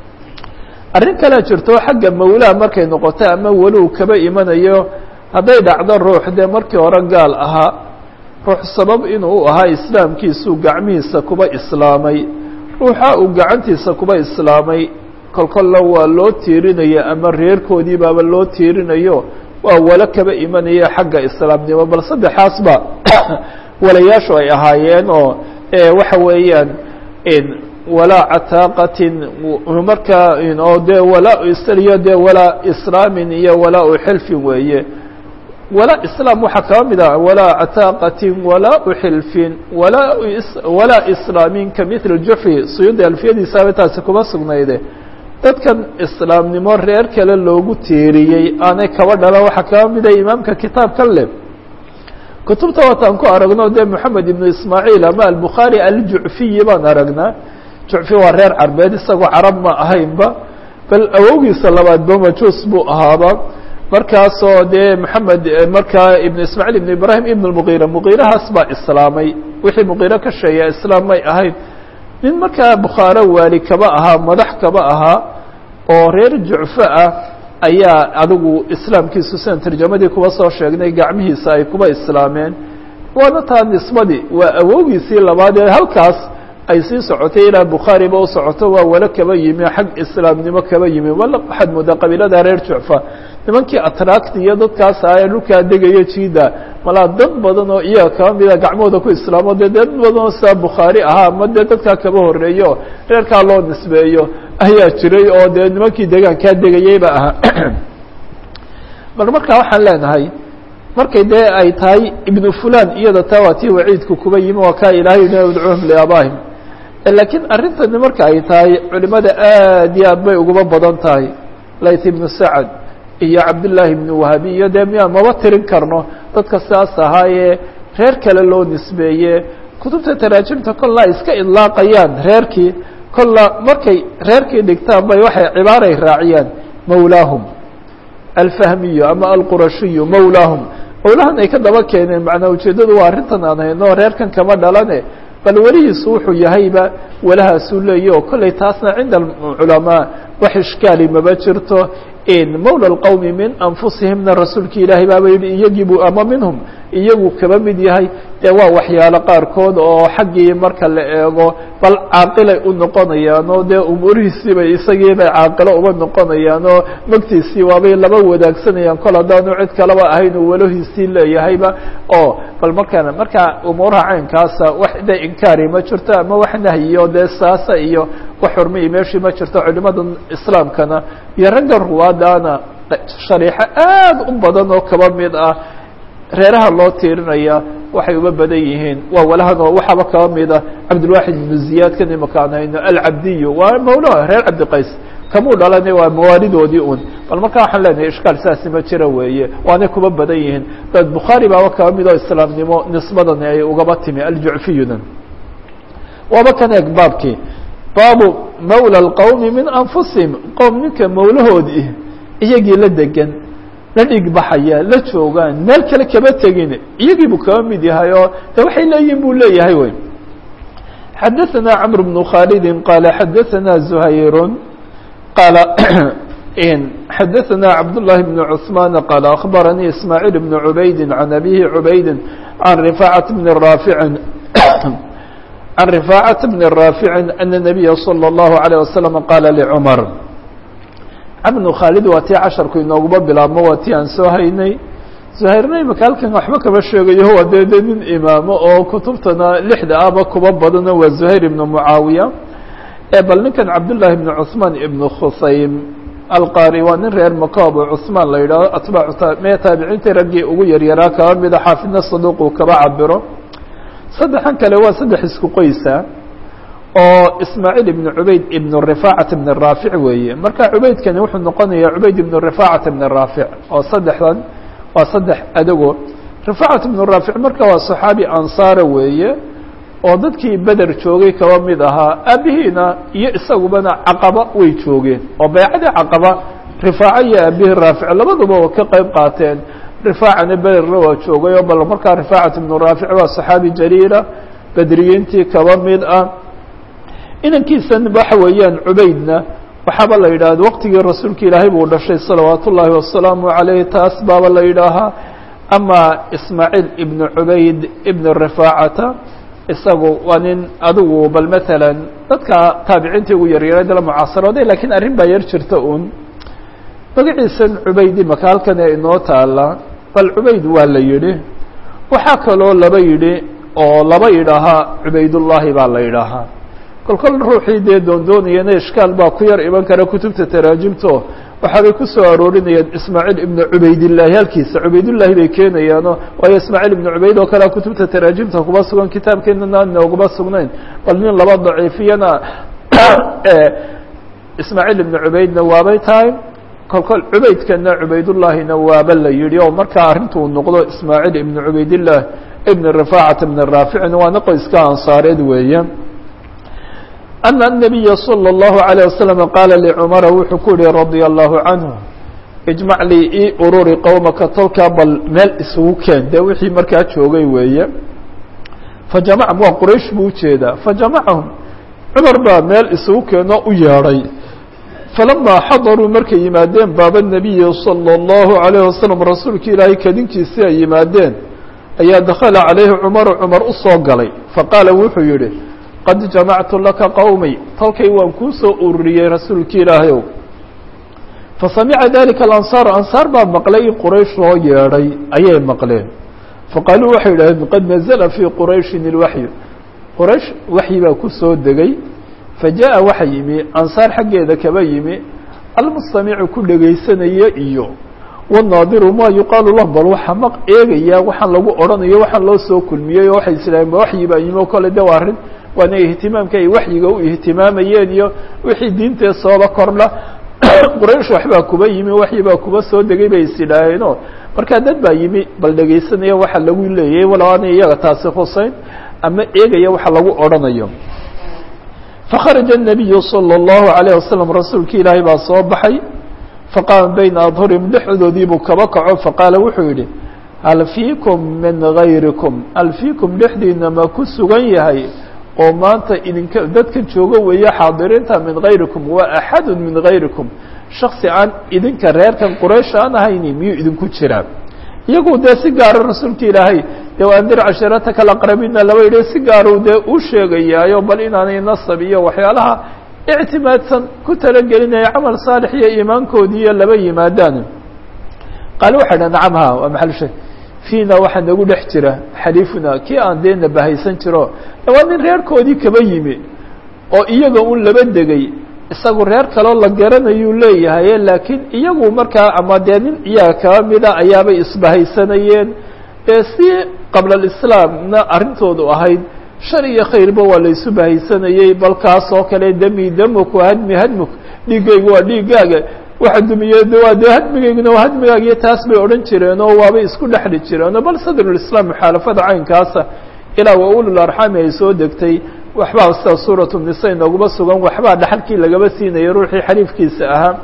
arrin kalea jirto xagga mawlaha markay noqoto ama waluhu kaba imanayo hadday dhacdo ruux dee markii hore gaal ahaa ruux sabab inuu u ahaa islaamkiisuu gacmihiisa kuba islaamay ruuxa uu gacantiisa kuba islaamay kolkolla waa loo tiirinaya ama reerkoodii baaba loo tiirinayo waa walo kaba imanaya xagga islaamnimo bal saddexaasba walayaashu ay ahaayeen oo waxa weeyaan walaa cataaqatin markaa oo dee walaa iyo dee walaa islaamin iyo walaa xilfin weeye walaa islaam waxaa kaba mid ah walaa cataaqatin walaa xilfin walaa walaa islaamin ka mitl juxfi suyuudi alfiyadiisaaba taasi kuma sugnayde dadkan islaamnimo reer kale loogu tiiriyey aanay kaba dhalan waxaa kaba mida imaamka kitaabkan leh kutubta wataan ku aragno dee moxamed ibnu ismaaciil ama albukhaari aljucfiyi baan aragnaa jucfi waa reer carbeed isagoo carab ma ahaynba bal awowgiisa labaadba majuus buu ahaaba markaasoo dee moxamed markaa ibnu ismaaciil ibnu ibraahim ibn lmugiira mugiirahaas baa islaamay wixii mugiiro ka sheeya islaam may ahayn nin markaa bukhaaro waali kaba ahaa madax kaba ahaa oo reer jucfo ah ayaa adigu islaamkiisu sidan tarjamadii kuba soo sheegnay gacmihiisa ay kuba islaameen waana taa nisbadii waa awowgiisii labaad ee halkaas ay sii socotay ilaa bukhaariba u socoto waa walo kaba yimi xag islaamnimo kaba yimi wala waxaad moodaa qabiilada reer jucfa nimankii atraakti iyo dadkaas ah ee dhulkaa degaya jiida malaa dad badan oo iyaga kaba mida gacmahooda ku islaamo dee dad badan oo sidaa bukhaari ahaa ama dee dadkaa kaba horreeyo reerkaa loo nisbeeyo ayaa jiray oo dee nimankii deegaankaa degayeyba ahaa bal markaa waxaan leenahay markay dee ay tahay ibnu fulan iyada taa waa tii waciidku kuba yimi waa kaa ilaahay ina udcuuhum liaabaahim laakiin arrintani marka ay tahay culimada aad iyo aad bay ugaba badan tahay layt ibnu sacad iyo cabdillaahi ibnu wahabi iyo dee miyaan maba tirin karno dadka sidaas ahaayee reer kale loo nisbeeye kutubta taraajimta kolla ay iska idlaaqayaan reerkii kolla markay reerkii dhigtaan bay waxay cibaaray raaciyaan mawlaahum alfahmiyu ama alqurashiyu mawlaahum mawlahan ay ka daba keeneen macnaa ujeeddadu waa arrintan aan hayno reerkan kama dhalane bal welihiisu wuxuu yahayba walahaasuu leeya oo kollay taasna cinda alculamaa wax ishkaali maba jirto in mawla alqowmi min anfusihimna rasuulki ilaahay baaba yihi iyagiibu ama minhum iyagu kaba mid yahay dee waa waxyaalo qaarkood oo xaggii marka la eego bal caaqilay u noqonayaan oo dee umuurihiisii bay isagii bay caaqilo uba noqonayaan oo magtiisii waabay laba wadaagsanayaan kol haddaanu cid kalaba ahayn uu walahiisii leeyahayba oo bal markaan markaa umuuraha caynkaasa wax de inkaari ma jirto ama wax nahyiyo dee saasa iyo wax xurmai meeshii ma jirto culimada islaamkana iyo ragga ruwaadaana shariixo aad u badan oo kaba mid ah reeraha loo tiirinaya waxay uba badan yihiin waa walahan oo waxaaba kaba mida cabdilwaxid ibnu ziyaad kan imaka aan hayno alcabdiyu waa mawlaha reer cabdiqays kamuu dhalana waa mawaalidoodii un bal markaa waxaan leenahay ishkaal saasi ma jira weeye waanay kuba badan yihiin dad bukhaari baaba kaba mid oo islaamnimo nisbadani ay ugaba timi aljucfiyudan waaba kan eeg baabkii baabu mawla اlqowmi min anfusihim qowm ninka mawlahoodii iyagii la degan la dhig baxaya la joogaan meel kale kaba tegin iyagii buu kaba mid yahay oo de waxay leeyihin buu leeyahay wey xadaثana cmr بن khaalidi qaala xadaثana زuhayr qaala xadaثana cabdالlahi بn cثmaan qaala akhbaranii ismaaعiil بn cubaydi can abihi cubaydi can rifaacaة bn raafici can rifaacaة bn raafici ana الnabiya slى الlahu عalيه waslم qaala lcmar cabnu khaalid waa tii casharku inooguba bilaabmo waa tii aan soo haynay zuhayrna imaka halkan waxba kama sheegayo waa dee de nin imaamo oo kutubtana lixda aba kuba badano waa zuhayr ibnu mucaawiya ee bal ninkan cabdullaahi ibnu cuثmaan ibnu khusaym alqari waa nin reer maka abu cuثmaan la yidhahdo atbaacu mee taabiciintii raggii ugu yaryaraa kaba mida xaafidna saduuquu kaba cabiro saddexan kale waa saddex isku qoysa oo ismaaciil ibn cubayd ibn rifaacat ibn raafic weeye marka cubaydkani wuxuu noqonayaa cubayd ibn rifaacat ibn raafic oo saddexdan waa saddex adago rifaacat ibn raafic marka waa saxaabi ansaara weeye oo dadkii beder joogay kaba mid ahaa aabihiina iyo isagubana caqaba way joogeen oo baycadii caqaba rifaaco iyo aabihii raafic labaduba waa ka qayb qaateen rifaacana bederna waa joogay oo bal markaa rifaacat ibn raafic waa saxaabi jaliila bedriyiintii kaba mid ah inankiisan waxa weeyaan cubaydna waxaaba la yidhahda waqtigii rasuulka ilaahay buu dhashay salawaat ullaahi wasalaamu calayh taas baaba la yidhaahaa ama ismaaciil ibn cubayd ibn rifaacata isagu waa nin adigu bal maalan dadka taabiciintii ugu yaryara dala mucaasarooday lakiin arrin baa yar jirta un magaciisan cubayd imaka halkan ee inoo taala bal cubayd waa la yidhi waxaa kaloo laba yidhi oo laba yidhaahaa cubaydullaahi baa la yidhaahaa kol kol ruuxii dee doondoonayana ishkaal baa ku yar iman kara kutubta taraajimto waxaabay ku soo aroorinayaan ismaaciil ibnu cubaydillaahi halkiisa cubaydullaahi bay keenayaano waayo ismaaciil ibnu cubayd oo kalea kutubta taraajimta kuma sugan kitaabkeenana nooguma sugnayn bal nin laba daciifiyana ismaaciil ibnu cubaydna waabay tahay kol kol cubaydkana cubaydullaahina waaba la yidhi oo markaa arrintuu noqdo ismaaciil ibnu cubaydillaah ibn rifaacat ibn raaficin waana qoyska ansaareed weeye أن النبي صلى الله عليه وسلم قال لcمر wuxuu ku yihi رضي الله عنه اجمع lii ii ururi qowmaka tolkaa bal meel isugu keen de wixii markaa joogay weeye faجamع waa qraish buu ujeedaa faجamعahum cmar baa meel isugu keenoo u yeedhay فلما xaضروا markay yimaadeen baaba النبiي صلى الله عليه وسلم rasuulka ilaahay kadinkiisii ay yimaadeen ayaa dakla عalayhi cمر cمar usoo galay faqاala wuxuu yihi qad jamactu laka qowmi tolkay waan kuu soo ururiyey rasuulki ilaahayow fasamica dalika alansaar ansaar baa maqlay in quraysh loo yeedhay ayay maqleen faqaaluu waxay yidhahdeen qad nazla fii qurayshin ilwaxyu quraysh waxyi baa ku soo degay fajaءa waxa yimi ansaar xaggeeda kaba yimi almustamicu ku dhegaysanaya iyo wanaadiru ma yuqaalu lah bal waxaa maq eegaya waxaan lagu odhanayo waxaan loo soo kulmiyey oo waxay islaaheen ba waxyi baa yimi o kale de waa arrin waana ihtimaamka ay waxyiga u ihtimaamayeen iyo wixii diintee sooba kordha quraysh waxbaa kuba yimi waxyi baa kuba soo degay bay is idhaaheenoo markaa dad baa yimi bal dhegaysanaya waxa lagu leeyay walow aanay iyaga taasi husayn ama eegaya waxa lagu odhanayo fakharaja الnabiyu salى الlahu عalيه wasalam rasuulki ilaahay baa soo baxay faqaama bayna adhurihim dhexdoodii buu kaba kaco faqaala wuxuu yihi hal fiikum min gayrikum hal fiikum dhexdiina ma ku sugan yahay oo maanta idinka dadka joogo weeye xaadiriinta min gayrikum waa axadu min gayrikum shaksi aan idinka reerkan quraysh aan ahayni miyuu idinku jiraa iyagu dee si gaaro rasuulka ilaahay dee andir cashirataka alaqrabiina laba yidhi si gaaruu dee u sheegayaayo bal inaanay nasab iyo waxyaalaha ictimaadsan ku talagelinaya camal saalix iyo iimaankoodiiyo laba yimaadaan qaale waxay dha nacam ha waa maxal shay fiina waxaa nagu dhex jira xaliifuna kii aan dee nabahaysan jiro waa nin reerkoodii kaba yimi oo iyaga un laba degay isagu reer kaloo la garanayuu leeyahay laakiin iyagu markaa ama dee nin iyaga kaba mida ayaabay isbahaysanayeen ee si qabla alislaamna arrintoodu ahayd shar iyo khayrba waa la isu bahaysanayey bal kaas oo kale dami damuk waa hadmi hadmuk dhiiggaygu waa dhiiggaaga waxa dumiye waa dee hadmigayguna waa hadmigaaga iyo taas bay odhan jireen oo waabay isku dhexli jireen oo bal sadrulislaam muxaalafada caynkaasa ilaa wa ulul arxaami ay soo degtay waxbaa sida suuratu nisa inooguma sugan waxbaa dhaxalkii lagaba siinayay ruuxii xaliifkiisa ahaa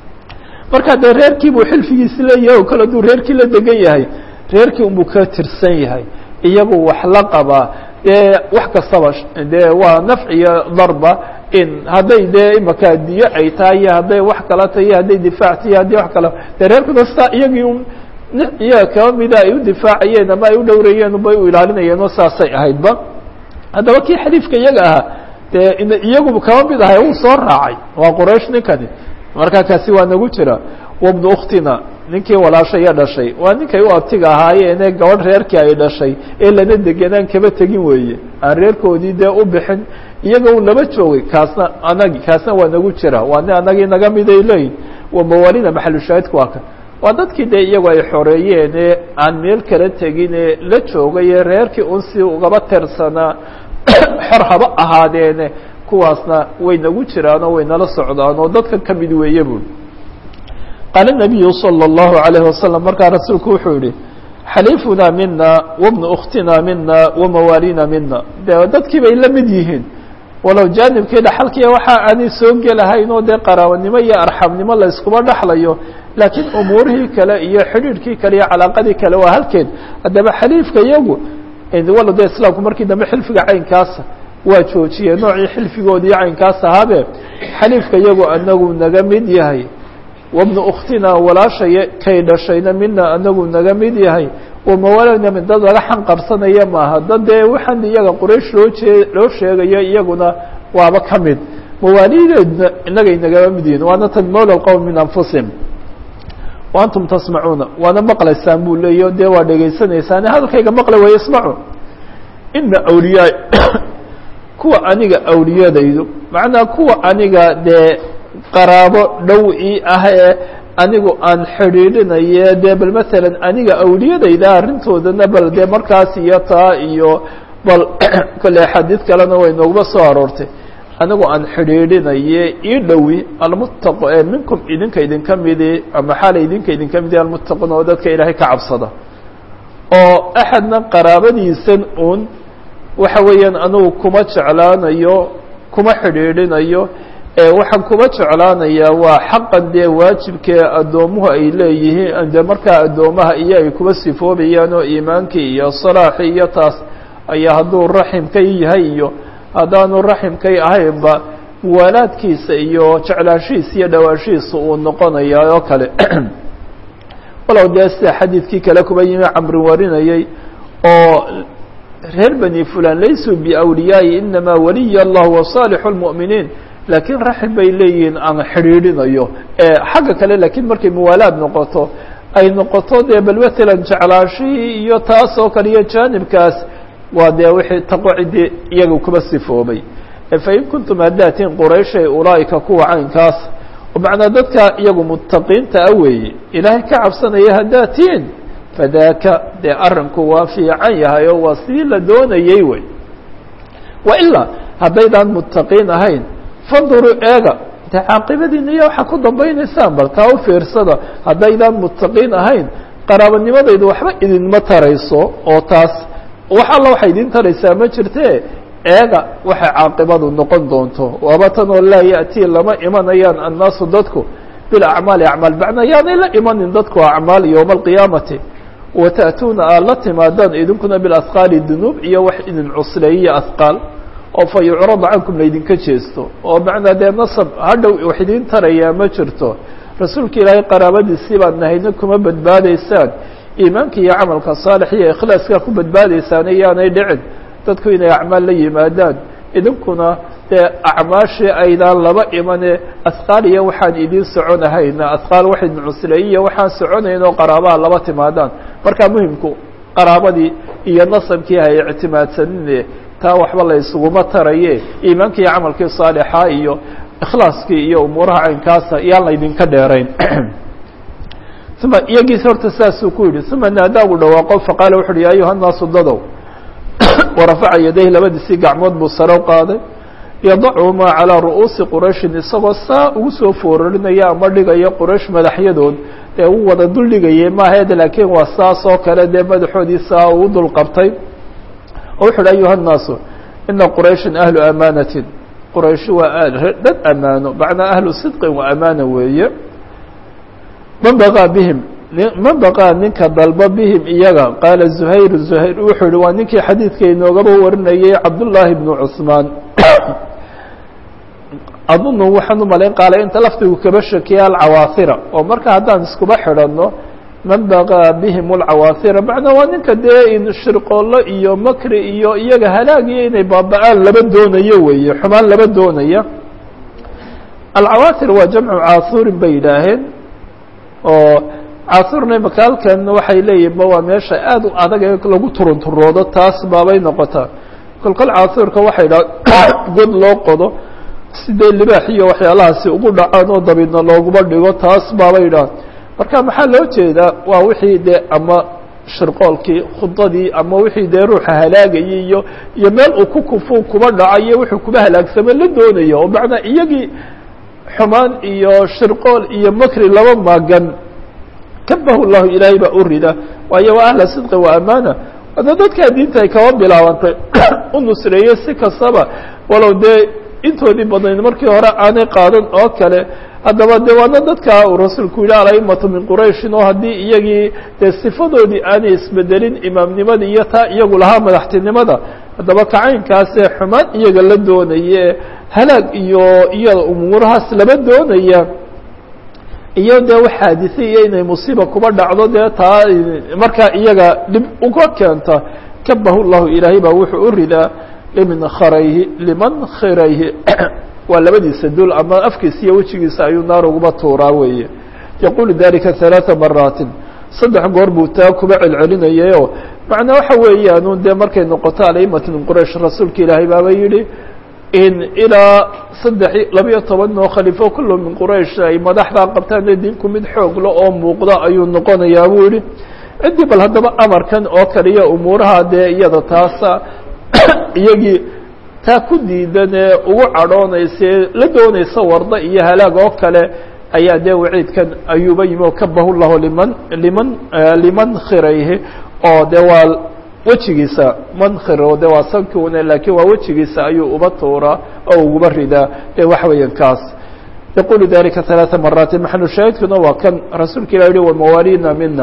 marka dee reerkii buu xilfigiisi leeyahay oo kale aduu reerkii la degan yahay reerkii unbuu ka tirsan yahay iyagu wax la qabaa dee wax kastaba dee waa nafc iyo darba in hadday dee imaka diyo ay tahay iyo hadday wax kala tahay iyo hadday difaac tahay hadday wax kala dee reerkuna sitaa iyagii un iyaga kaba mida ay u difaacayeen ama ay u dhowrayeen bay u ilaalinayeen oo saasay ahaydba haddaba kii xaliifka iyaga ahaa dee iyagu kaba mid ahay uu soo raacay waa quraysh ninkani markaa kaasi waa nagu jira wabnu ukhtina ninkii walaashaya dhashay waa ninkay u abtiga ahaayeene gabadh reerkii ay dhashay ee lana degenaan kaba tegin weeye aan reerkoodii dee u bixin iyaga un laba joogay kaasna anagi kaasna waa nagu jira waa ni anagii naga miday leeyihin waa mawaalida maxalushaahidku waa kan waa dadkii dee iyagu ay xoreeyeen ee aan meel kala tegin ee la joogay ee reerkii un si ugaba tersanaa xor haba ahaadeene kuwaasna way nagu jiraan oo way nala socdaan oo dadka ka mid weeye bui qaala nabiyu salى اllahu عalayه wasalam markaa rasuulku wuxuu yihi xaliifuna mina wabnu ukhtina mina wamawaalina mina de dadkii bay la mid yihiin walow jaanibkii dhaxalkiiya waxa aanay soo gelahayn oo dee qaraabanimo iyo arxamnimo la yskuma dhexlayo laakiin umuurihii kale iyo xidhiidhkii kale iyo calaaqadii kale waa halkeed haddaba xaliifka iyagu walo de islaamku markii dambe xilfiga caynkaasa waa joojiyee noocii xilfigoodii caynkaas ahaabe xaliifka iyagu anagu naga mid yahay wabnu ukhtina walaashaya kay dhashayna mina anagu naga mid yahay wamawaalina min dad laga xanqarsanaya maaha dad dee waxaan iyaga quraysh loo jee loo sheegayo iyaguna waaba ka mid mawaalideedna inagay nagama mid yihin waana tan mawla qowm min anfusihim wa antum tasmacuuna waana maqlaysaan buu leeyaho dee waa dhegaysanaysaan hadalkayga maqla way ismacu ina awliyaa kuwa aniga awliyadaydu macnaa kuwa aniga dee qaraabo dhow ii ah ee anigu aan xidhiidhinaye dee bal masalan aniga awliyadayda arrintoodana bal dee markaas iyo taa iyo bal kole xadiid kalena way nooguma soo aroortay anigu aan xidhiidhinaye ii dhowi almuttaqo ee minkum idinka idinka midi ama xaala idinka idinka midi almuttaqun oo dadka ilaahay ka cabsada oo axadna qaraabadiisan uun waxa weeyaan anigu kuma jeclaanayo kuma xidhiidhinayo waxaan kuma jeclaanayaa waa xaqan dee waajibkee addoomuhu ay leeyihiin dee markaa addoomaha iyo ay kuba sifoobayaan oo iimaankii iyo salaaxii iyo taas ayaa hadduu raximkay yahay iyo haddaanu raximkay ahaynba muwaalaadkiisa iyo jeclaashihiisa iyo dhawaashihiisa uu noqonayaa oo kale walow dee sida xadiidkii kale kuba yimi camri warinayay oo reer bani fulan laysuu biawliyaa'i inamaa waliya allah wa saalixu lmu'miniin laakiin raxim bay leeyihiin aan xidhiidhinayo xagga kale laakiin markay muwaalaad noqoto ay noqoto dee bal matalan jeclaashihii iyo taas oo kale iyo jaanibkaas waa dee wixii taqo ciddii iyaga kuba sifoobay fain kuntum haddaatiin qurayshay ulaa'ika kuwa caynkaas macnaa dadka iyagu muttaqiinta a weeye ilaahay ka cabsanaya haddaatiin fadaaka dee arrinku waa fiican yahay oo waa sidii la doonayey wey wa ilaa haddaydaan muttaqiin ahayn fanduruu eega dee caaqibadiina iyo waxaa ku dambaynaysaan bal taa u fiirsada haddaydaan muttaqiin ahayn qaraabanimadaydu waxba idinma tarayso oo taas wax alla waxay idin taraysaa ma jirte eega waxay caaqibadu noqon doonto waaba tan oo laa ya'tii lama imanayaan annaasu dadku bilacmaali acmaal bacna yaanay la imanin dadku acmaal yowma alqiyaamati wata'tuuna aad la timaadaan idinkuna bilasqaali dunuub iyo wax idin cusleeyiyo asqaal oo fa yucrada cankum laydinka jeesto oo macnaa dee nasab hadhow wax idin tarayaa ma jirto rasuulka ilaahay qaraabadiisii baad nahayna kuma badbaadaysaan iimaanka iyo camalka saalix iyo ikhlaaska ku badbaadaysaan iyaanay dhicin dadku inay acmaal la yimaadaan idinkuna dee acmaashii aydaan laba imane asqaal iyo waxaan idiin soconahayna asqaal wax idin cusleeyiyo waxaan soconayn oo qaraabaha laba timaadaan markaa muhimku qaraabadii iyo nasabkii hay ictimaadsanine taa waxba la isuguma taraye iimaankii iyo camalkii saalixa iyo ikhlaaskii iyo umuuraha caynkaasa yaan laydinka dheerayn uma iyagiis horta saasuu ku yidhi uma naadaagu dhawaaqo faqaala wuxu uhi ya ayuha nnaasu dadow warafaca yadayh labadiisii gacmood buu sare u qaaday yadacuhumaa calaa ru'uusi qurayshin isagoo saa ugu soo foorarinaya ama dhigaya quraysh madaxyadood dee u wada dul dhigayay maahaed laakiin waa saas oo kale dee madaxoodii saa uu dul qabtay oo wuxu uhi ayuha nnaasu ina qurayshan ahlu amaanatin qurayshi waa dad amaano macnaa ahlu sidqin wa amaana weeye man baqaa bihim man baqaa ninka dalba bihim iyaga qaala zuhayr zuhayr wuxuu yihi waa ninkii xadiidka inoogaba warinayay cabdullaahi bnu cusmaan adunu waxaan u malayn qaala inta lafdigu kaba shakiya alcawaahira oo marka haddaan iskuba xidhanno man baqaa bihim alcawaahira macnaa waa ninka dee in shirqoollo iyo makri iyo iyaga halaagiyo inay baaba-aan laba doonayo weeye xumaan laba doonaya alcawaahir waa jamcu caasuurin bay yidhaaheen oo caasuurna imaka halkan waxay leeyihin ma waa meesha aada u adag ee lagu turunturoodo taas baabay noqotaa kolkol caasuurka waxay dhaha god loo qodo sidee libaax iyo waxyaalahaasi ugu dhacaan oo dabidna looguma dhigo taas baabay dhaha marka maxaa loo jeedaa waa wixii dee ama shirqoolkii khudadii ama wixii dee ruuxa halaagayay iyo iyo meel uu ku kufu kuba dhacayo wuxuu kuba halaagsamo la doonayo oo macnaa iyagii xumaan iyo shirqool iyo makri laba maagan kabahu llahu ilaahay baa u rida waayo waa ahla sidqi wa amaana ada dadkaa diinta ay kaba bilaabantay u nusreeyey si kastaba walow dee intoodii badnayd markii hore aanay qaadan oo kale haddaba de waana dadka uu rasuulku yihi alaimatu min qurayshin oo haddii iyagii dee sifadoodii aanay isbedelin imaamnimada iyo taa iyagu lahaa madaxtinimada haddaba kacaynkaasee xumaan iyaga la doonaye halaag iyo iyada umuurahaas laba doonaya iyo dee wax xaadise iyo inay musiiba kuba dhacdo dee taa markaa iyaga dhib uga keenta kabahu llahu ilaahay baa wuxuu u ridaa liman kharayhi liman khirayhi waa labadiisa dul ama afkiisa iyo wejigiisa ayuu naar uguba tuuraa weeye yaqulu dalika ثalaaثa maraatin saddex goor buu taa kuba celcelinayayo macnaa waxa weeyaanu dee markay noqoto alaimatu min quraysh rasuulka ilaahay baaba yidhi in ilaa saddex labiyo toban oo khaliifo kullo min quraysh ay madaxdaa qabtaan dee dinku mid xoogla oo muuqda ayuu noqonayaa buu yihi ciddii bal haddaba amarkan oo kaliya umuuraha dee iyada taasa iyagii taa ku diidan ee ugu cadhoonaysae la doonaysa warda iyo halaag oo kale ayaa dee waciidkan ayuuba yimi oo kabahu llahu liman liman liman khirayhi oo dee waa wejigiisa mankhiro de waa sankiune laakiin waa wejigiisa ayuu uba tuuraa oo uguba ridaa dee waxa weeyaan kaas yaqulu dalika ثalaaثa maraati maxalu shaahidkuna waa kan rasuulka ilah yihi wamawaalina mina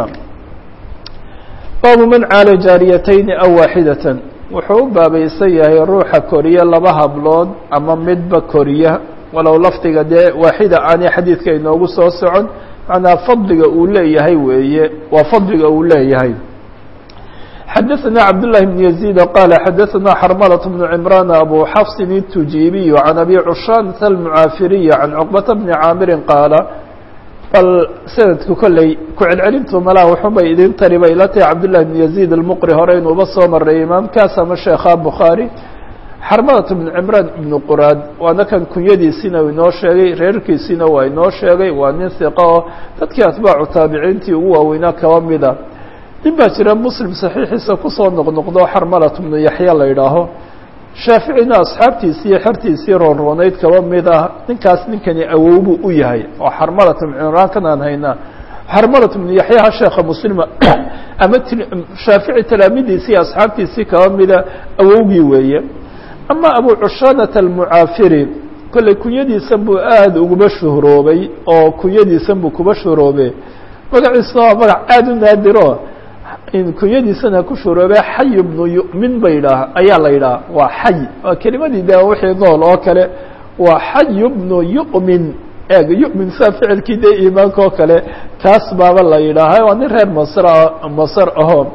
baabu man caala jaariyatayni aw waaxidatan wuxuu u baabaysan yahay ruuxa koriya laba hablood ama midba koriya walow lafdiga dee waaxida aanay xadiidka inoogu soo socon macnaa fadliga uu leeyahay weeye waa fadliga uu leeyahay xadaثna cabdاللahi بن يزيد qال xadaثna xrmلة بن عمrان أbو xفص التujibiي عن أbي cشhاnة المعاafiriي عن cقبة بن cاamiri qاala bal sanadku kolley ku celcelintu malaa waxunbay idin tari bay ila tahay cabdاللahi بن يزيد المqri hore inuuba soo maray imaamkaas ama sheekha bukhaarي xarmadat bn cimraan ibnu quraad waana kan kunyadiisiina inoo sheegay reerkiisiina waa inoo sheegay waa nin hiqa oo dadkii atbaacu taabiciintii ugu waaweynaa kaba mida nin baa jira muslim saxiixiisa kusoo noqnoqdo xarmalat bnu yaxya la idhaaho shaaficina asxaabtiisii iyo xertiisii roonroonayd kaba mid ah ninkaas ninkani awowbuu u yahay oo xarmalat bnu cimraan kan aan haynaa xarmalat bnu yaxyaha sheekha muslima ama shaafici talaamidiisii iyo asxaabtiisii kaba mida awowgii weeye ama abu cushaanata almucaafiri kolley kunyadiisan buu aada uguma shuhroobay oo kunyadiisan buu kuba shuhroobe magaciisuna waa magac aada u naadiro kunyadiisana ku shuhroobe xay bnu yu'min ba yidhaah ayaa la yidhaha waa xay waa kelimadii de wixii nool oo kale waa xay bnu yu'min eeg yu'min saa ficilkii dee iimaanka oo kale kaas baaba la yidhaaha waa nin reer masr masar aho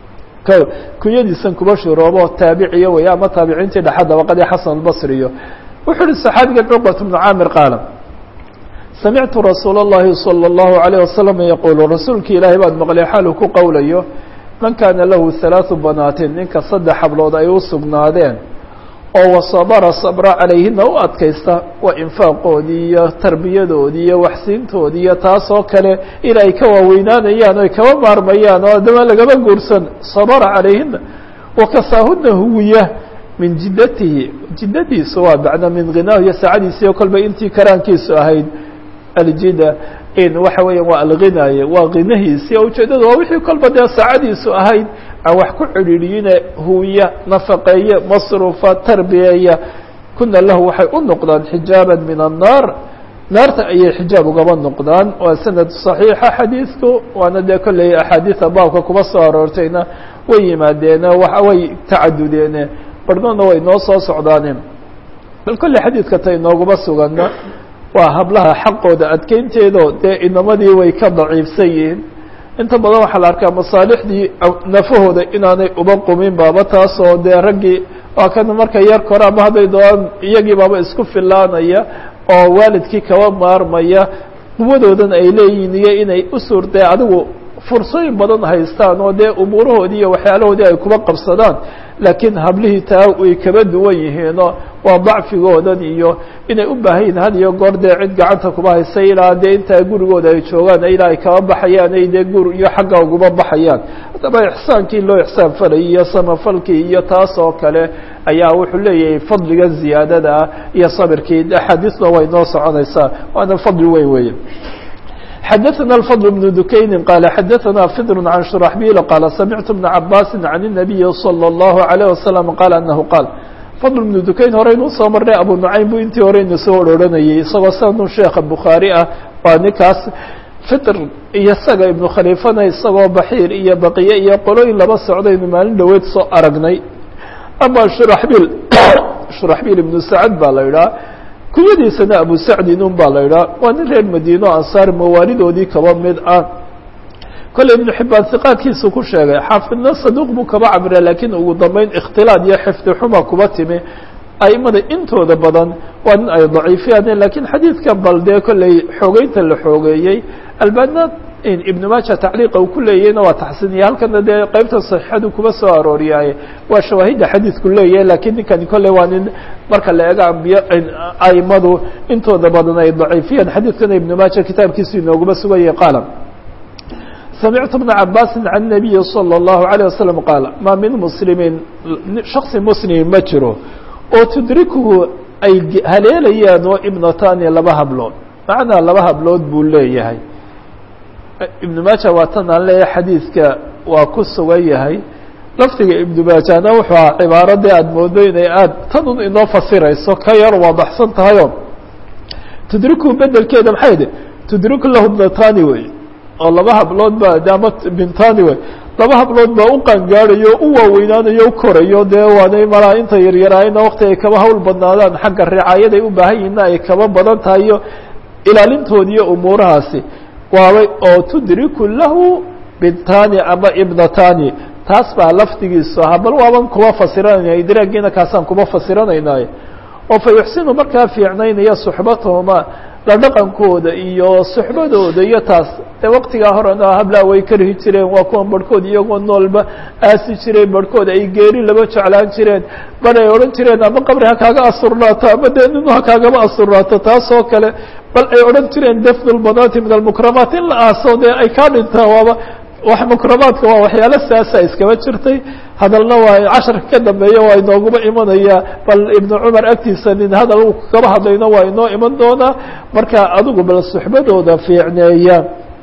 kunyadiisan kuba shuroobo taabiciyo wey ama taabiciintii dhexa dabaqadii xasan albasriyo wuxuu uhi saxaabigan cuqbat bnu caamir qaala samictu rasuul اllahi salى اllahu عalيه wasalam yaquulu rasuulki ilaahay baan maqlay xaalu ku qowlayo man kaana lahu halaaثu banaatin ninka saddex hablood ay u sugnaadeen oo wasabara sabra calayhina u adkaysta waa infaaqoodii iyo tarbiyadoodii iyo waxsiintoodii iyo taasoo kale in ay ka waaweynaanayaan o ay kaba maarmayaan oo adama lagaba guursan sabara calayhina wakasaahuna huwiya min jiddatihi jiddadiisu waa bacda min ghinaahu iyo saacadiisiyo kolba intii karaankiisu ahayd aljida in waxa weeya waa alghinaaye waaghinahiisi ujeedada waa wixii kolba dee saacadiisu ahayd aan wax ku cidhiidhiyine huwiya nafaqeeye masruufa tarbiyeeya kuna lahu waxay u noqdaan xijaaba min annaar naarta ayay xijaab ugaba noqdaan waa sanad صaxiixa xadiidku waana dee kolley axaadiida baabka kuba soo aroortayna way yimaadeene way tacadudeene barhnoodna way noo soo socdaane bal kolley xadiidka ta inooguma sugana waa hablaha xaqooda adkeynteedo dee inamadii way ka daciifsan yihiin inta badan waxaa la arkaa masaalixdii nafahooda inaanay uba qumin baaba taasoo dee raggii waa kan marka yar kore ama hadday doonaan iyagii baaba isku filaanaya oo waalidkii kaba maarmaya quwadoodan ay leeyihiin iyo inay u suurtee adigu fursooyin badan haystaan oo dee umuurahoodii iyo waxyaalahoodii ay kuba qabsadaan laakiin hablihii taa way kaba duwan yihiinoo waa dacfigoodan iyo inay u baahan yihin had iyo goor dee cid gacanta kuba haysa ilaa dee intaa gurigooda ay joogaan ilaa ay kaba baxayaan ay dee gur iyo xagga uguba baxayaan haddaba ixsaankii loo ixsaan falayay iyo samafalkii iyo taas oo kale ayaa wuxuu leeyahay fadliga ziyaadada ah iyo sabirkii axaadiisna way noo soconaysaa waana fadli weyn weeye xdثna الفضل بن دukayni qال xdثna فdr عن شhرحبيل qال سمعت بن عabاس عن النبي صلى الله عليه وسلم qال أنه qال فضل بن dukayn horeynu usoo marnay abu نuعaym bu intii horeyna soo ororhanayay isagoo sanun sheeka bukhaarي ah waa ninkaas fitr iyo isaga iبnu khaliifana isagoo baxiir iyo baqiye iyo qolooyin laba socdaynu maalin dhoweed soo aragnay ama shurxbil shurxbil iبnu sacd baa la idhaha kunyadiisana abu sacdin un baa la idhaha waa nin reer madiino ansaar mawaalidoodii kaba mid ah kolley ibnu xibaan hiqaadkiisu ku sheegay xaafidna saduuq buu kaba cabira laakiin ugu dambeyn ikhtilaad iyo xifdi xuma kuba timi aimada intooda badan waa nin ay daciifiyaan lakiin xadiidkan bal dee kolley xoogeynta la xoogeeyey albaana ibnu maaja tacliiqa uu ku leeyahayna waa taxsiniya halkana dee qeybta saxiixadu kuba soo arooriyaaye waa shawaahidda xadiidku leeyahay lakiin ninkani kolley waa nin marka la eego ambiy aimadu intooda badan ay daciifiyaan xadiidkana ibnu maaja kitaabkiisu inooguma sugayay qaala samictu bna cabaasi can nabiyi salى اllahu عalيه wasalam qaala maa min muslimiin shaksi muslimi ma jiro oo tudrikuhu ay haleelayaan oo ibnatani laba hablood macnaa laba hablood buu leeyahay ibnu maaja waa tan aan leeyahay xadiidka waa ku sugan yahay lafdiga ibnu maajana wuxuu ahaa cibaaradii aada moodo inay aada tanun inoo fasirayso ka yar waadaxsan tahayo tudriku bedelkeeda maxay idhi tudriku lahu bnatani wey oo laba hablood ba ama bintani wey laba hablood baa u qaangaadayo u waaweynaanayo u korayo dee waanay malaa inta yaryaraayna wakti ay kaba hawl badnaadaan xagga ricaayaday u baahan yihinna ay kaba badan tahay iyo ilaalintoodi iyo umuurahaasi waabay oo tudriku lahu bintani ama ibnatani taas baa lafdigiisu ahaa bal waaban kuba fasiranayna idraagiina kaasaan kuba fasiranaynaay oo fa yuxsinu markaa fiicnaynaya suxbatahuma la dhaqankooda iyo suxbadooda iyo taas dee waqtigaa horena hablaa way karhi jireen waa kuwan barhkood iyagoo noolba aasi jireen barhkood ay geeri laba jeclaan jireen bar ay odhan jireen ama qabri ha kaaga asurnaato ama dee ninu ha kaagama asurnaato taasoo kale bal ay odhan jireen dafnu lbanaati min almukramaat in la aaso dee ay kaa dhintaan waaba wax mukramaadka waa waxyaalo saasa iskaba jirtay hadalna waa casharka ka dambeeya waa inooguma imanaya bal ibnu cumar agtiisa nin hadal uu kaba hadlayna waa inoo iman doonaa marka adigu bal suxbadooda fiicneeya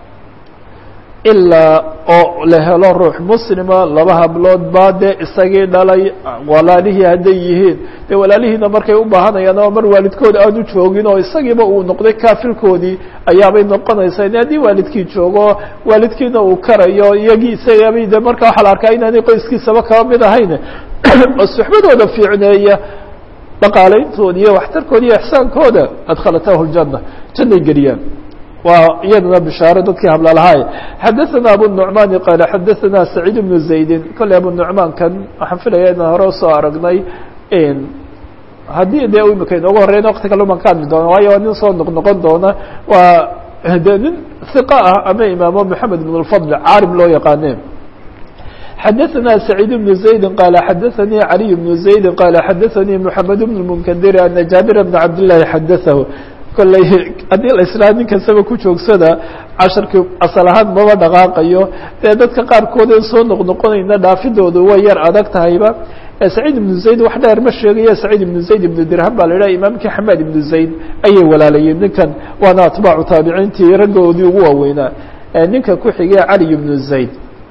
ilaa oo la helo ruux muslima laba hablood baa dee isagii dhalay walaalihii hadday yihiin dee walaalihiina markay u baahanayaan ama mar waalidkooda aanu joogin oo isagiiba uu noqday kaafilkoodii ayaabay noqonaysaa haddii waalidkii joogo waalidkiina uu karayo iyagii isagabay de marka waxaa la arkaa inaanay qoyskiisaba kaba mid ahayn oo suxbadooda fiicneeya dhaqaaleyntooda iyo waxtarkooda iyo ixsaankooda adkhalatahu ljana jannay geliyaan waa iyadana bishaaro dadkii hablalahaay xadaثana abu nuعmani qaala xadaثana saciid bnu zaydin kolley abu nuعmaankan waxaan filaya inaan hore usoo aragnay haddii dee imika inoogu horeyna wakti kale uman ka hadli doona waayo waa nin soo noqnoqon doona waa de nin hiqa ah ama imaamo moxamed bn اlfadl caarim loo yaqaane xadaثana سacيid بن زaydi qala xadaثanii عaliي بن زaydi qala xadaثanii mحamed بن المnkdir ana jaabir بn cabd لlahi xadaثahu kolley haddii la islaa nin kastaba ku joogsada casharkii asal ahaan maba dhaqaaqayo dee dadka qaarkood en soo noqnoqonayna dhaafidoodu way yar adag tahayba saciid ibnu zayd wax dheer ma sheegaya saciid ibnu zayd ibnu dirham baa la idhaha imaamkii xamaad ibnu zayd ayay walaalayeen ninkan waana atbaacu taabiciintii raggoodii ugu waaweynaa ninka ku xigay cali ibnu zayd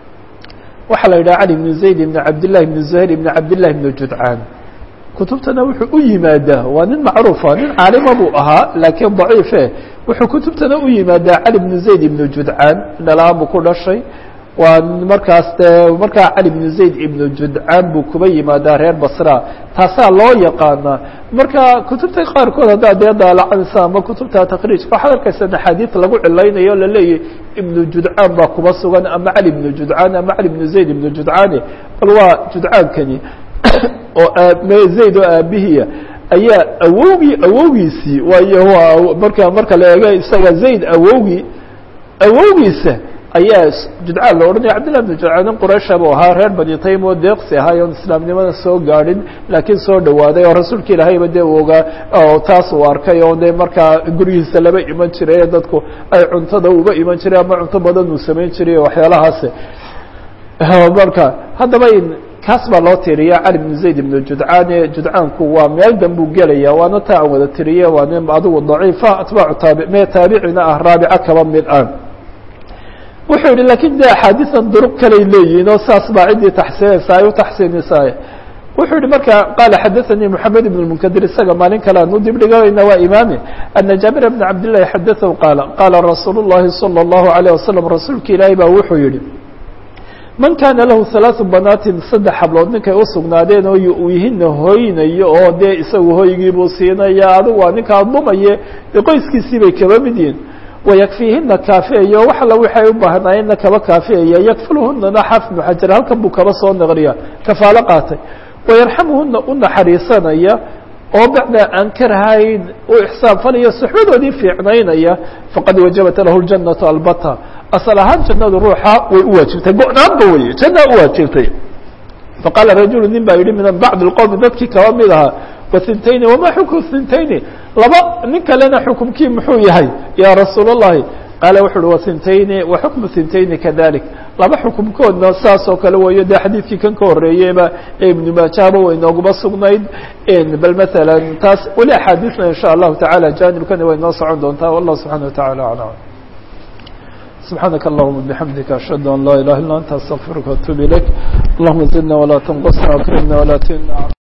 waxaa la yidhaha cali ibnu zayd ibn cabdillahi ibnu zuhayr ibn cabdillahi ibnu judcaan kutubtana wuxuu u yimaadaa waa nin macruufa nin caalima buu ahaa laakiin daciife wuxuu kutubtana u yimaadaa cali bnu zayd ibnu judcaan dhalaan buu ku dhashay waa markaas dee markaa cali bnu zayd ibnu judcaan buu kuba yimaadaa reer basra taasaa loo yaqaanaa marka kutubta qaarkood haddaa dee daalacanaysa ama kutubta takriijka waxaad arkaysa axaadiid lagu cilaynayo o laleeyahy ibnu judcaan baa kuba sugan ama cali ibnu judcaan ama cali bnu zayd ibnu judcaani bal waa judcaankani oo zayd oo aabihiya ayaa awowgii awowgiisii waayo waa marka marka la eego isaga zayd awowgii awowgiisa ayaa judcaan la odhanaya cabdillah bn judcaan nin quraysha buu ahaa reer bani taym oo deeqsi ahaa oon islaamnimada soo gaadhin laakiin soo dhawaaday oo rasuulka ilaahayba dee u ogaa oo taas uu arkay oo de markaa gurigiisa laba iman jiray ee dadku ay cuntada uba iman jiray ama cunto badan uu samayn jiray waxyaalahaasi marka haddaba kaas baa loo tiriya cali bn zayd ibn judcaane judcaanku waa meel danbuu gelaya waana taa aan wada tiriye waa nin adigu daciifa atbaacu taabi mee taabicina ah raabica kaba mid ah wuxuu yihi lakin de axaadiisan duruq kaley leeyihin oo saas baa ciddii taxsiinaysa ay u taxsiinaysaa wuxuu yihi marka qaala xadaثanii moxamed ibn munkadir isaga maalin kale aan u dibdhiganayna waa imaami ana jaabir bna cabdillahi xadaثahu qaala qaala rasuul الlahi salى الlahu عalيه wasalam rasuulka ilaahi baa wuxuu yihi man kaana lahu halaaثu banaatin saddex hablood ninkay u sugnaadeen oo uu yihina hoynayo oo dee isagu hoygiibuu siinaya adigu waa ninkaa dumaye dee qoyskiisii bay kaba mid yihin wayakfiihina kaafiyayo wax alla waxay u baahnaayeenna kaba kaafiyaya yakfuluhunana xaafid bnu xajar halkan buu kaba soo naqliya kafaalo qaatay wayarxamuhuna u naxariisanaya oo bacda aan karahayn u ixsaan falaya suxbadoodii fiicnaynaya faqad wajabat lahu ljannatu albata asal ahaan jannadu ruuxa way u waajibtay go-naanba weye janna u waajibtay faqaala rajulu nin baa yihi min bacd اlqowmi dadkii kaba mid ahaa wathintayni wama xukmu thintayni laba nin kalena xukumkii muxuu yahay ya rasuul الlahi qaala wuxu uhi wathintayni wa xukmu thintayni kadalik laba xukumkoodna saas oo kale weeyo dee xadiidkii kan ka horeeyeyba ee ibnu maajahba way nooguma sugnayd bal maala taas weli axaadiisna in shaء allahu taعala janibkani way noo socon doontaa wallah subxana wa taعala aعlam سبحانك اللهم بحمدك أشهد أن لا إله إلا أنت أستغفرك وأتوب إليك اللهم زدنا ولا تنقصنا وأكرمنا ولا تهنا